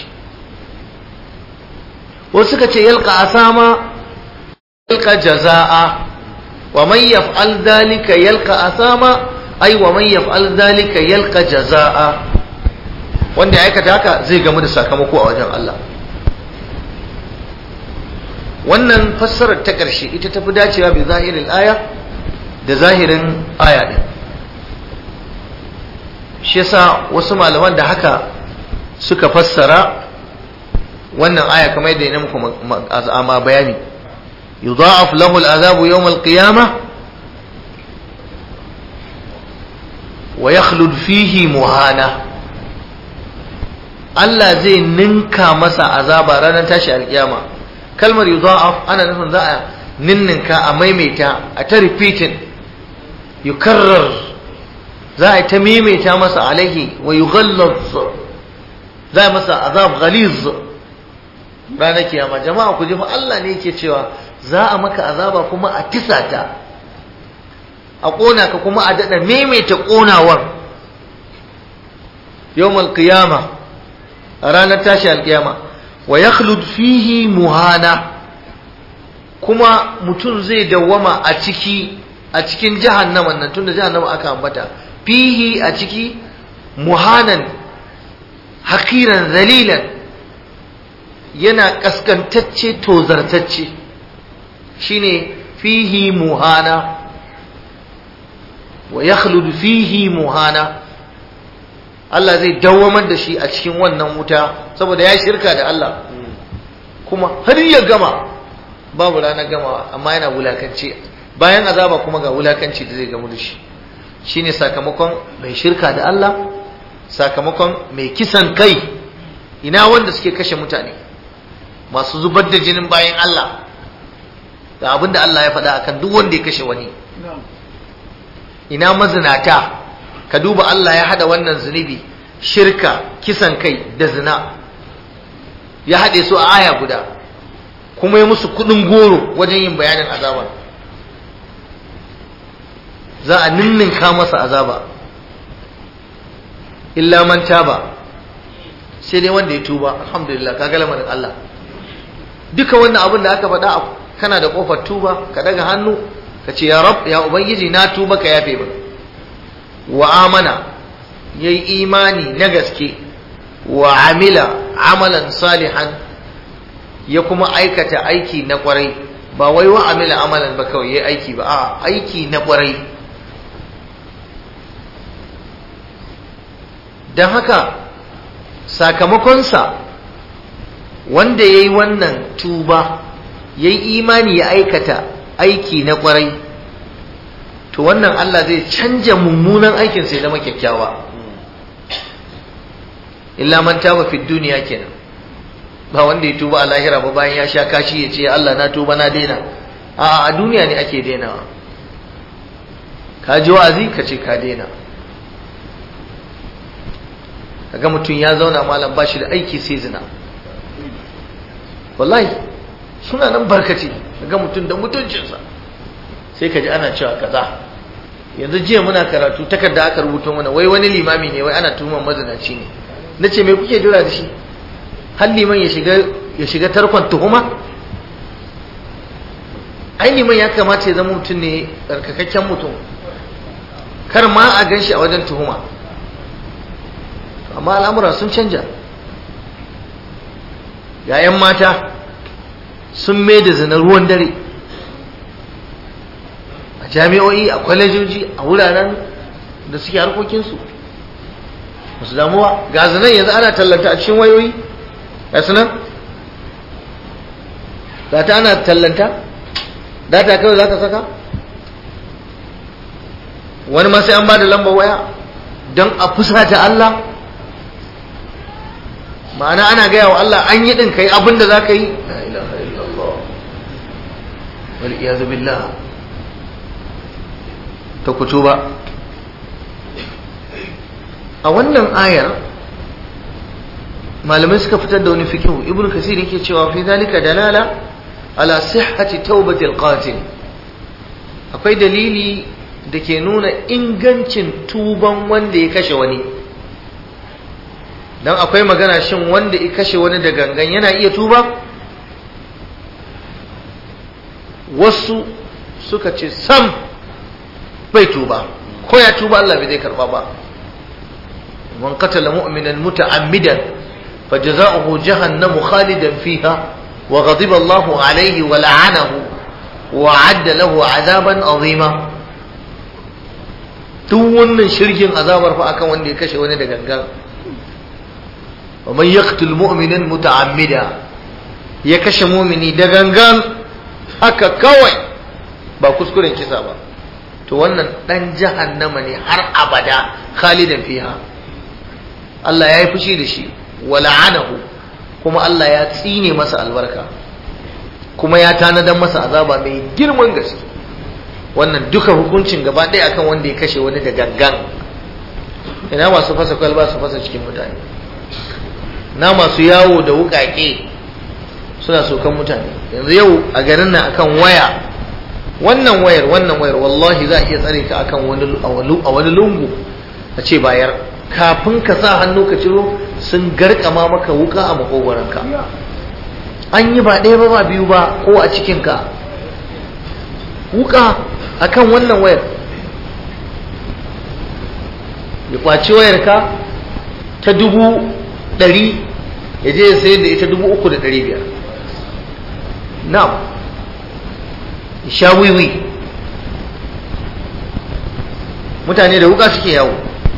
wasu suka ce yalka asama yalka jaza'a wa man yaf'al dhalika yalka asama ai wa man yaf'al dhalika yalka jaza'a wanda ya aikata haka zai gamu da sakamako a wajen Allah wannan fassarar ta ƙarshe ita tafi dacewa bi zahirin aya da zahirin aya ɗin shi yasa wasu malaman da haka suka fassara wannan aya kamar yadda ya muku ma bayani yudha'af lahu al'azabu yawm al-qiyamah wa yakhlud fihi muhana Allah zai ninka masa azaba ranar tashi alkiyama kalmar yudha'af ana nufin za a ninninka a maimaita a ta repeating yukarrar za a ta maimaita masa alaihi wa yughallaz za a masa azab ghaliz ranar kiyama jama'a ku ji fa Allah ne yake cewa za a maka azaba kuma a tisa ta a kona ka kuma a dada maimaita konawar yawmal qiyama a ranar tashi alkiyama wa yakhlud fihi muhana kuma mutum zai dawwama a ciki a cikin jahannaman nan tunda jahannama aka ambata fihi a ciki muhanan hakiran zalilan yana kaskantacce tozartacce shine fihi muhana wa yakhludu fihi muhana Allah zai dawwamar da shi a cikin wannan wuta saboda ya shirka da Allah kuma har ya gama babu ranar gamawa amma yana wulakanci bayan azaba kuma ga wulakanci da zai gamu da shi shine sakamakon mai shirka da Allah sakamakon mai kisan kai ina wanda suke kashe mutane masu zubar da jinin bayan Allah da abinda Allah ya faɗa akan duk wanda ya kashe wani ina mazinata ka duba Allah ya hada wannan zunubi shirka kisan kai da zina ya haɗe su a aya guda kuma ya musu kudin goro wajen yin bayanin azaba za a ninninka masa azaba illa man taba sai dai wanda ya tuba alhamdulillah ka lamarin Allah duka wannan abin da aka faɗa kana da kofar tuba ka daga hannu ka ce ya rab ya ubangiji na tuba ka yafe ba wa amana yayi imani na gaske wa amila amalan salihan ya kuma aikata aiki na kwarai ba wai wa amila amalan ba kawai yayi aiki ba a aiki na kwarai don haka sakamakonsa wanda ya yi wannan tuba ya yi imani ya aikata aiki na kwarai to wannan Allah zai canja mummunan aikin sai zama kyakkyawa illa man taba fi duniya kenan ba wanda ya tuba a lahira ba bayan ya sha kashi ya ce Allah na tuba na daina a a duniya ne ake dainawa ka ji wa'azi ka ce ka daina kaga mutum ya zauna malam ba shi da aiki sai zina wallahi suna nan barkace kaga mutum da mutuncinsa sai ka ji ana cewa kaza yanzu jiya muna karatu takarda aka rubuta mana wai wani limami ne wai ana tuhuman mazinaci ne na ce me kuke jira da shi har liman ya shiga ya shiga tarkon tuhuma ai liman ya kamata ya zama mutum ne tsarkakakken mutum kar ma a gan shi a wajen tuhuma amma al'amura sun canja yayan mata sun mai da zina ruwan dare a jami'o'i a kwalejoji a wuraren da suke harkokinsu masu damuwa ga zinan yanzu ana tallanta a cikin wayoyi ga sunan ga ta ana tallanta data kawai za ka saka wani ma sai an ba da lambar waya don a fusata Allah ma'ana ana gaya wa Allah an yi ɗin kai abin da za ka yi la ilaha illallah wal iyazu billah ta kutu ba a wannan ayar malamai suka fitar da wani fikihu ibnu kasir yake cewa fi zalika dalala ala sihhati taubatil qatil akwai dalili da ke nuna ingancin tuban wanda ya kashe wani dan akwai magana shin wanda ya kashe wani da gangan yana iya tuba wasu suka ce sam bai tuba ko ya tuba Allah bai zai karba ba man qatala mu'minan muta'ammidan fajza'uhu jahannamu khalidan fiha wa ghadiba Allahu alayhi wa la'anahu wa 'adda lahu 'adaban 'azima duk wannan shirkin azabar fa akan wanda ya kashe wani da gangan wa man yaqtul mu'minan muta'ammida ya kashe mu'mini da gangan haka kawai ba kuskuren kisa ba to wannan dan jahannama ne har abada khalidan fiha Allah ya yi fushi da shi wa la'anahu kuma Allah ya tsine masa albarka kuma ya tanadar masa azaba mai girman gaske wannan duka hukuncin gaba ɗaya akan wanda ya kashe wani da gangan ina masu fasa kwalba su fasa cikin mutane na masu yawo da wukake suna sokan mutane yanzu yau a garin nan akan waya wannan wayar wannan wayar wallahi za a iya tsare ka akan wani a wani lungu a ce bayar kafin ka sa hannu ka ciro sun garkama maka wuka a makogoranka an yi ba ɗaya ba ba biyu ba ko a cikinka wuka akan wannan wayar ya kwaci wayarka ta dubu ɗari ya je ya sayar da ita dubu uku da ɗari biyar na'am sha wiwi mutane da wuka suke yawo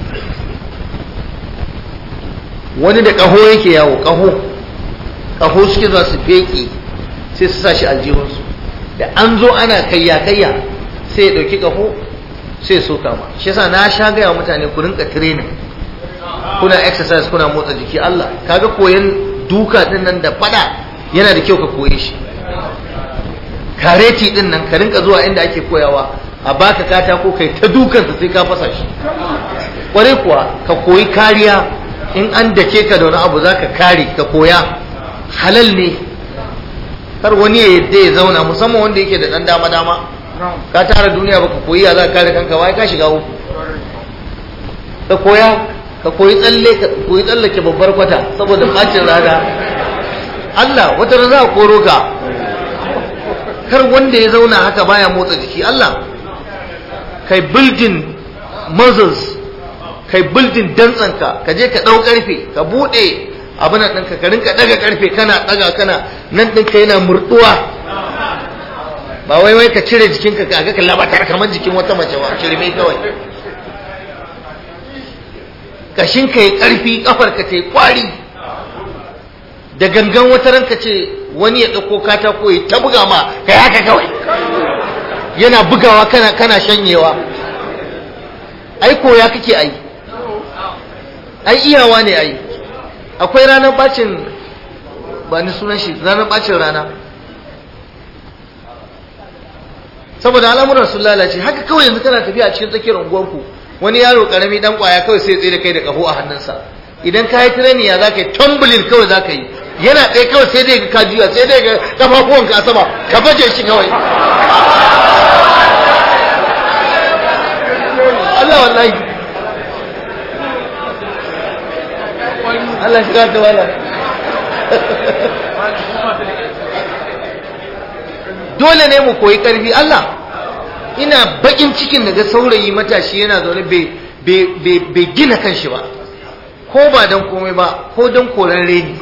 wani da ƙaho yake yawo ƙaho ƙaho suke za su feke sai su sa shi aljihunsu da an zo ana kayya kayya sai ya ɗauki ƙaho sai so kama shi yasa na sha gaya mutane ku rinka training kuna exercise kuna motsa jiki Allah kaga koyan duka din nan da fada yana da kyau ka koye shi kareti din nan ka rinka zuwa inda ake koyawa a baka katako kai ta dukansa sai ka fasa shi kwarai kuwa ka koyi kariya in an dake ka da wani abu za ka kare ka koya halal ne kar wani ya yadda ya zauna musamman wanda yake da dan dama dama ka tara duniya baka koyi ya za ka kare kanka wai ka shiga uku ka koya ka koyi tsalle ka koyi tsallake babbar kwata saboda bacin rana Allah wata rana za a koro ka kar wanda ya zauna haka baya motsa jiki Allah kai building muscles kai building dantsanka ka je ka ɗau ƙarfe ka buɗe abin nan ɗinka ka rinka ɗaga ƙarfe kana ɗaga kana nan ɗinka yana murɗuwa ba wai wai ka cire jikinka ka ga ka labatar kamar jikin wata mace ba shirme kawai kashin ka yi ƙarfi ƙafar ka ta yi ƙwari da gangan wata ranka ce wani ya ɗauko katako ya ta buga ma ka yi haka kawai yana bugawa kana kana shanyewa ai koya kake ai ai iyawa ne ai akwai ranar bacin ba ni sunan shi ranar bacin rana saboda al'amuran sun lalace haka kawai yanzu kana tafiya a cikin tsakiyar unguwarku wani yaro karami dan kwaya kawai sai tsaye da kai da kaho a hannunsa idan ka yi tirani ya za ka yi tumbling kawai za ka yi yana ɗaya kawai sai dai ka juya sai dai ga kafafuwanka a sama ka baje shi kawai Allah wallahi Allah shiga ta wala dole ne mu koyi karfi Allah ina bakin cikin daga saurayi matashi yana zaune bai gina kanshi ba ko ba don komai ba ko don koran reni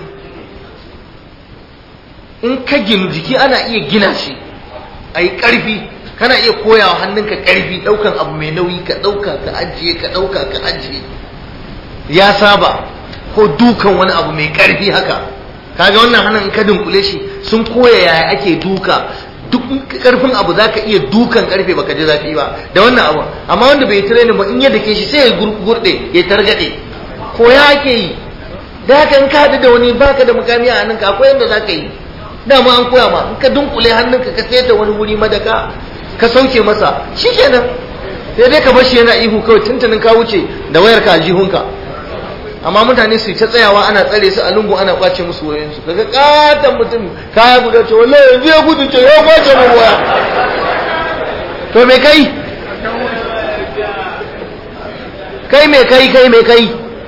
in ka ginu jiki ana iya gina shi a yi ƙarfi kana iya koyawa hannunka ƙarfi ɗaukan abu mai nauyi ka ɗauka ka ajiye ka ɗauka ka ajiye ya saba ko dukan wani abu mai ƙarfi haka kaga wannan hannun in ka dunkule shi sun koya yaya ake duka duk karfin abu za ka iya dukan karfe baka ji zafi ba da wannan abu amma wanda bai training ba in ya dake shi sai ya gurde ya targade ko ya ake yi da haka in ka haɗu da wani baka da mukami a hannunka akwai yadda za ka yi dama an koya ma in ka dunkule hannunka ka sayar wani wuri madaka ka sauke masa shikenan sai dai ka bar shi yana ihu kawai tuntunin ka wuce da wayar ka aljihunka amma mutane su ta tsayawa ana tsare su a lungu ana kwace musu wayoyinsu daga katon mutum kaya guda ce wallahi yanzu ya gudu ce ya kwace mu waya to me kai kai me kai kai me kai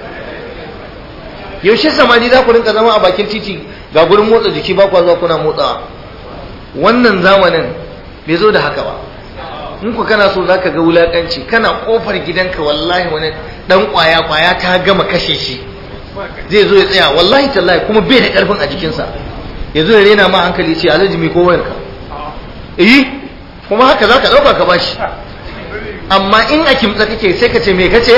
yaushe samani za ku rinka zama a bakin titi ga gurin motsa jiki ba kwa zuwa kuna motsawa wannan zamanin bai zo da haka ba in ku kana so zaka ga wulakanci kana kofar gidanka wallahi wani dan kwaya kwaya ta gama kashe shi zai zo ya tsaya wallahi tallahi kuma bai da karfin a jikinsa ya zo ya rena ma hankali ce alhaji mai kowayarka eh kuma haka zaka dauka ka bashi amma in a kimtsa kake sai ka ce me kace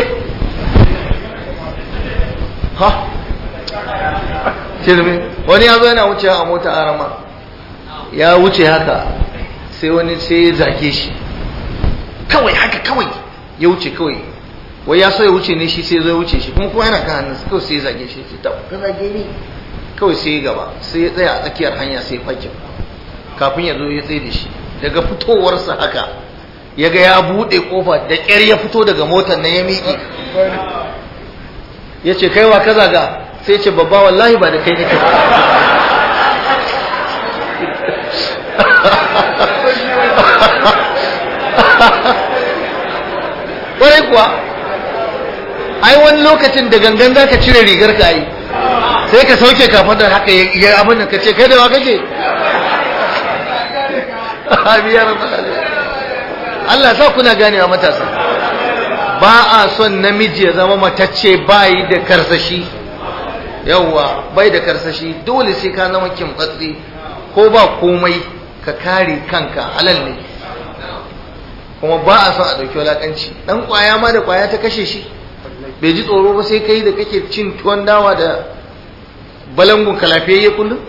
ha shirme wani ya zo yana wuce a mota arama ya wuce haka sai wani sai ya zage shi kawai haka kawai ya wuce kawai wai ya so ya wuce ne shi sai zo ya wuce shi kuma kuma yana kan hannun kawai sai ya zage shi ce ta ka zage ni kawai sai ya gaba sai ya tsaya a tsakiyar hanya sai fakin kafin ya zo ya tsaye da shi daga fitowarsa haka ya ga ya buɗe kofa da ƙyar ya fito daga motar na ya miƙe ya ce kaiwa ka zaga sai ce babba wallahi ba da kai nake ƙwarai kuwa ai wani lokacin da gangan za ka cire rigar ka yi sai ka sauke kafin da haka ya abin da ka ce kai da wa kake Allah sa kuna ganewa matasa ba a son namiji ya zama matacce bayi da karsashi yawwa bai da karsashi dole sai ka zama kimtsatsi ko ba komai ka kare kanka halal ne kuma ba a son a ɗauki wulaƙanci ɗan ƙwaya ma da ƙwaya ta kashe shi bai ji tsoro ba sai kai da kake cin tuwon dawa da balangun kalafiyayye kullum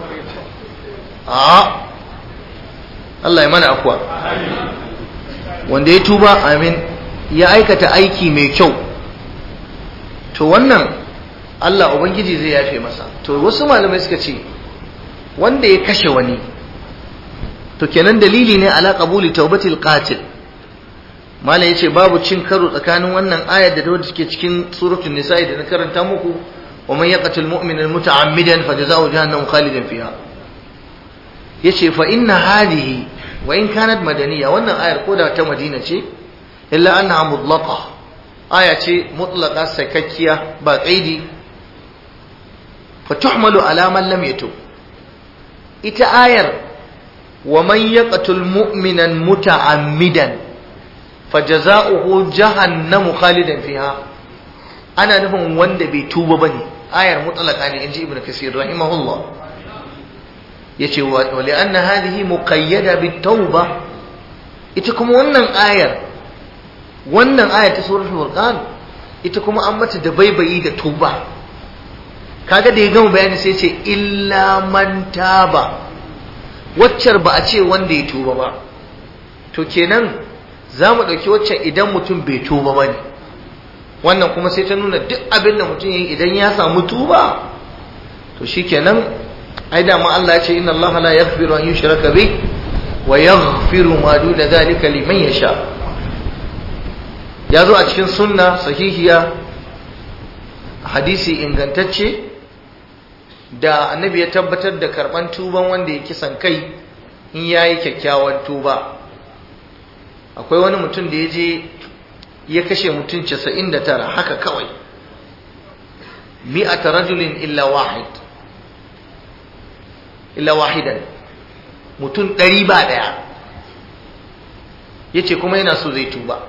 a Allah ya mana akuwa wanda ya tuba amin ya aikata aiki mai kyau to wannan Allah Ubangiji zai yafe masa to wasu malamai suka ce wanda ya kashe wani to kenan dalili ne ala qabuli taubatil qatil mala yace babu cin karo tsakanin wannan ayar da wadda take cikin suratul nisa'i da na karanta muku wa man yaqtul mu'mina muta'ammidan fajaza'u jahannam khalidan fiha yace fa inna hadhihi wa in kanat madaniya wannan ayar koda ta madina ce illa annaha mutlaqa aya ce mutlaqa sakakkiya ba qaidi fa tuhmalu ala man lam yatub ita ayar wa man yaqtul mu'minan muta'ammidan fajaza'uhu jahannamu khalidan fiha ana nufin wanda bai tuba bane ayar mutlaqa ne inji ibnu kasir rahimahullah yace wa li'anna hadhihi muqayyada bit-tauba ita kuma wannan ayar wannan ayar ta suratul furqan ita kuma an mata da baibayi da tuba kaga da ya gama bayani sai ce illa man taba waccar ba a ce wanda ya tuba ba to kenan za mu ɗauki waccan idan mutum bai tuba ba ne wannan kuma sai ta nuna duk abin da mutum yi idan ya samu tuba to shi kenan ai dama Allah ya ce inna Allah la yaghfiru an yushraka bi wa yaghfiru ma duna dhalika liman yasha ya zo a cikin sunna sahihiya hadisi ingantacce da annabi ya tabbatar da karban tuban wanda ya kisan kai in yayi kyakkyawan tuba akwai wani mutum da ya je ya kashe mutum 99 haka kawai mi'ata rajulin illa wahid illa wahidan mutum ɗari ba ɗaya ya ce kuma yana so zai tuba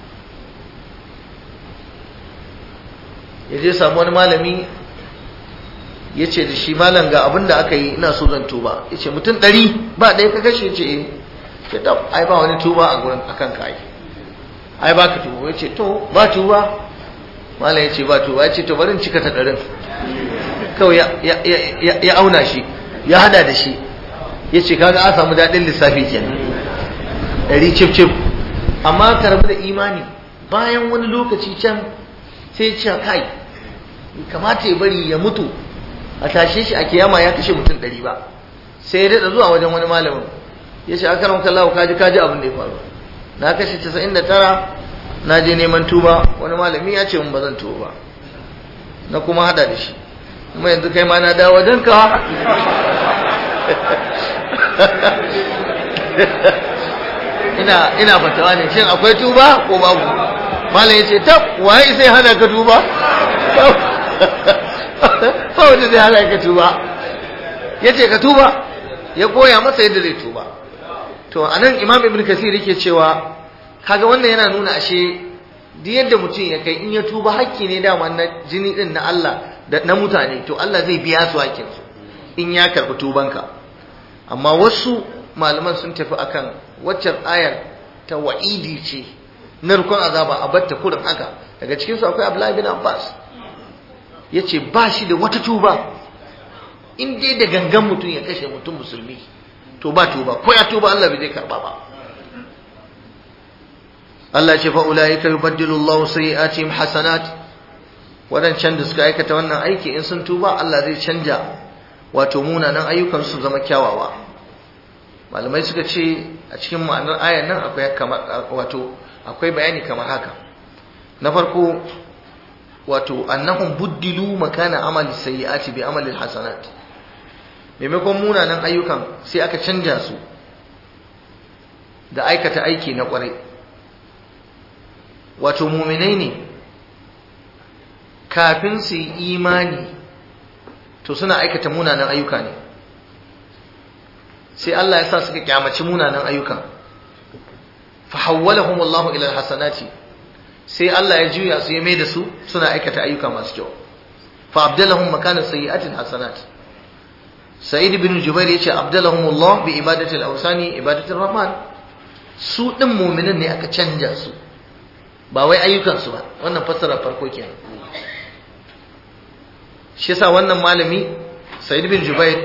ya je samu wani malami ya ce da shi malam ga abin da aka yi ina so zan tuba ya ce mutum ɗari ba ɗaya ka kashe ce eh ce ta ai ba wani tuba a gurin akan ka ai ai ba ka tuba ya ce to ba tuba malam ya ce ba tuba ya ce to bari in cika ta ɗarin kawai ya auna shi ya hada da shi ya ce kaga an samu daɗin lissafi kenan ɗari cif cif amma ka rabu da imani bayan wani lokaci can sai ce kai kamata ya bari ya mutu a tashe shi a kiyama ya kashe mutum ɗari ba sai ya daɗa zuwa wajen wani malamin ya ce aka ramka Allah kaji kaji abin da ya faru na kashe casa'in da tara na je neman tuba wani malami ya ce mun ba zan tuba ba na kuma hada da shi kuma yanzu kai ma na dawo wajen ka ina ina fatawa ne shin akwai tuba ko babu malam ya ce tab waye sai hana ka tuba fa wanda zai hana ka tuba ya ce ka tuba ya koya masa yadda zai tuba to anan imam ibn kasir yake cewa kaga wannan yana nuna ashe duk yadda mutum ya kai in ya tuba hakki ne dama na jini din na Allah da na mutane to Allah zai biya su hakkin su in ya karbi tubanka amma wasu malaman sun tafi akan waccan ayar ta wa'idi ce narkon azaba a batta kurin haka daga cikin su akwai Abdullahi bin Abbas yace ba shi da wata tuba in dai da gangan mutum ya kashe mutum musulmi to ba tuba ko ya tuba Allah bai zai karba ba Allah ce fa ulaika yubaddilu Allahu sayi'atihim hasanat wadancan da suka aikata wannan aiki in sun tuba Allah zai canja wato munanan ayyukan su zama kyawawa malamai suka ce a cikin ma'anar ayan nan akwai kamar wato akwai bayani kamar haka na farko wato annahum buddilu makana amali sayyi'ati bi amali hasanat maimakon munanan ayyukan sai aka canja su da aikata aiki na kwarai wato muminai ne kafin su yi imani to suna aikata munanan ayyuka ne sai Allah ya sa suka kyamaci munanan ayyukan fa hawwalahum Allah ila alhasanati sai Allah ya juya su ya mai da su suna aikata ayyuka masu kyau fa abdalahum makana sayyi'atin hasanat sa'id ibn jubair yace abdalahum Allah bi ibadati al-awsani ibadati ar-rahman su ɗin muminin ne aka canja su ba wai ayyukansu ba wannan fassara farko kenan shi yasa wannan malami Sa'id bin Jubair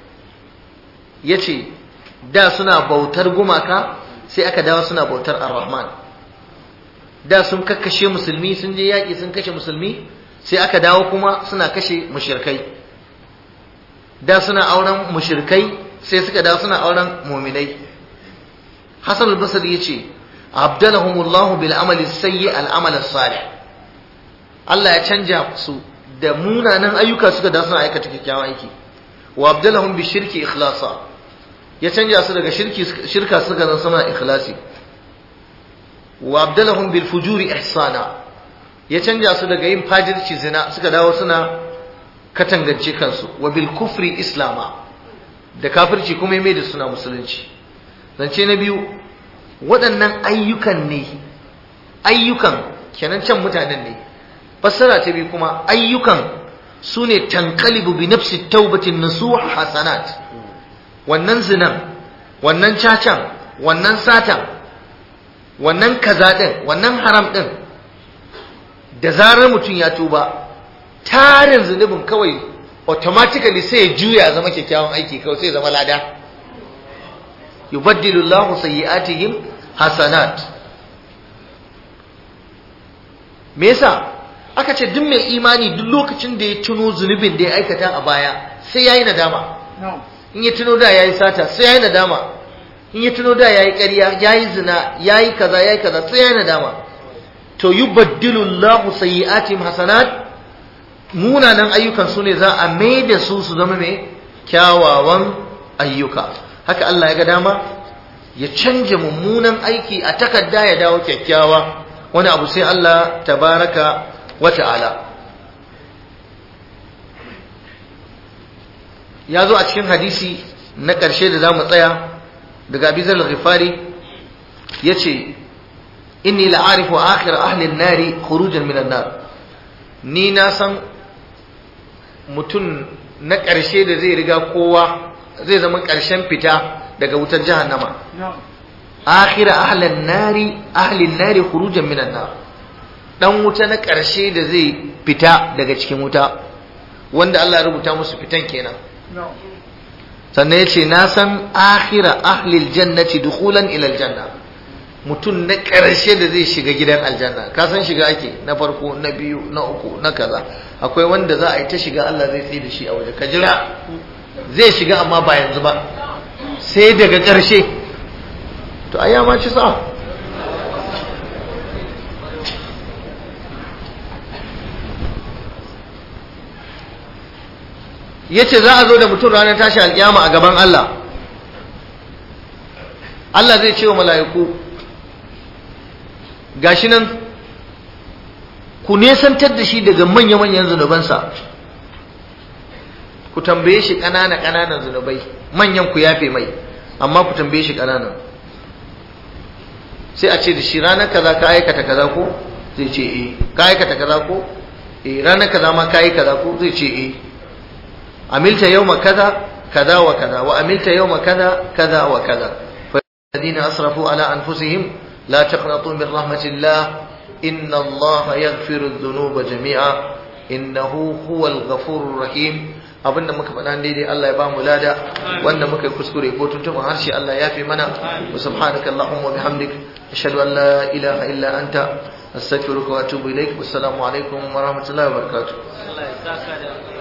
yace da suna bautar gumaka sai aka dawo suna bautar Ar-Rahman da sun kakkashe musulmi sun je yaƙi sun kashe musulmi sai aka dawo kuma suna kashe mushrikai da suna auren mushrikai sai suka dawo suna auren muminai Hassan al-Basri yace abdalahumullahu bil amali sayyi al amal salih Allah ya canja su da munanan ayyuka suka da suna aikata kyakkyawan aiki wa abdalahum bi shirki ikhlasa ya canja su daga shirki shirka suka zama suna ikhlasi wa abdalahum bil fujuri ihsana ya canja su daga yin fajirci zina suka dawo suna katangance kansu wa bil kufri islama da kafirci kuma mai da suna musulunci zance na biyu waɗannan ayyukan ne ayyukan kenan can mutanen ne fassara ta biyu kuma ayyukan su ne tankalibu bi nafsi taubatin nasuha hasanat wannan zinan wannan cacan wannan satan wannan kaza din wannan haram din da zarar mutum ya tuba tarin zunubin kawai automatically sai ya juya zama kyakkyawan aiki kawai sai zama lada yubaddilu Allahu sayyi'atihim hasanat me yasa aka ce duk mai imani duk lokacin da ya tuno zunubin da ya aikata a baya sai yayi nadama in ya tuno da yayi sata sai yayi nadama in ya tuno da yayi ƙarya yayi zina yayi kaza yayi kaza sai yayi nadama to yubaddilu Allahu sayyi'atihim hasanat munanan ayyukan su ne za a mai da su su zama mai kyawawan ayyuka haka Allah ya ga dama ya canja mummunan aiki a takarda ya dawo kyakkyawa wani abu sai Allah tabaraka wa ta'ala ya zo a cikin hadisi na ƙarshe da za mu tsaya daga abizar ghifari ya ce inni la'arifu akhir ahli nari khurujan minan nar ni na san mutum na ƙarshe da zai riga kowa zai zama ƙarshen fita daga wutar jahannama akhira ahlan nari ahlin nari khurujan minan nar dan wuta na ƙarshe da zai fita daga cikin wuta wanda Allah ya rubuta musu fitan kenan sannan yace na san akhira ahlil jannati dukhulan ila aljanna mutum na ƙarshe da zai shiga gidan aljanna ka san shiga ake na farko na biyu na uku na kaza akwai wanda za a yi ta shiga Allah zai tsaye da shi a waje ka jira zai shiga amma ba yanzu ba sai daga ƙarshe to ai ma ci sa yace za a zo da mutum ranar tashi alƙiyama a gaban Allah Allah zai ce wa mala'iku gashi nan ku nesantar da shi daga manya-manyan zunubansa ku tambaye shi ƙanana ƙananan zunubai manyan ku yafe mai amma ku tambaye shi ƙananan sai a ce da shi ranar kaza ka aikata kaza ko zai ce eh ka aikata kaza ko eh ranar kaza ma ka yi kaza ko zai ce eh amilta yawma kaza kaza wa kaza wa amilta yawma kaza kaza wa kaza fa alladhina asrafu ala anfusihim la taqnatu min rahmatillah inna allaha yaghfiru dhunuba jami'a innahu huwal ghafurur rahim abinda muka faɗa daidai Allah ya ba mu lada wanda muka kuskure ko tuntuɓin harshe Allah ya fi mana wa subhanaka allahumma wa bihamdik ashhadu an la ilaha illa anta astaghfiruka wa atubu ilaik wassalamu alaikum wa rahmatullahi wa barakatuh Allah ya saka da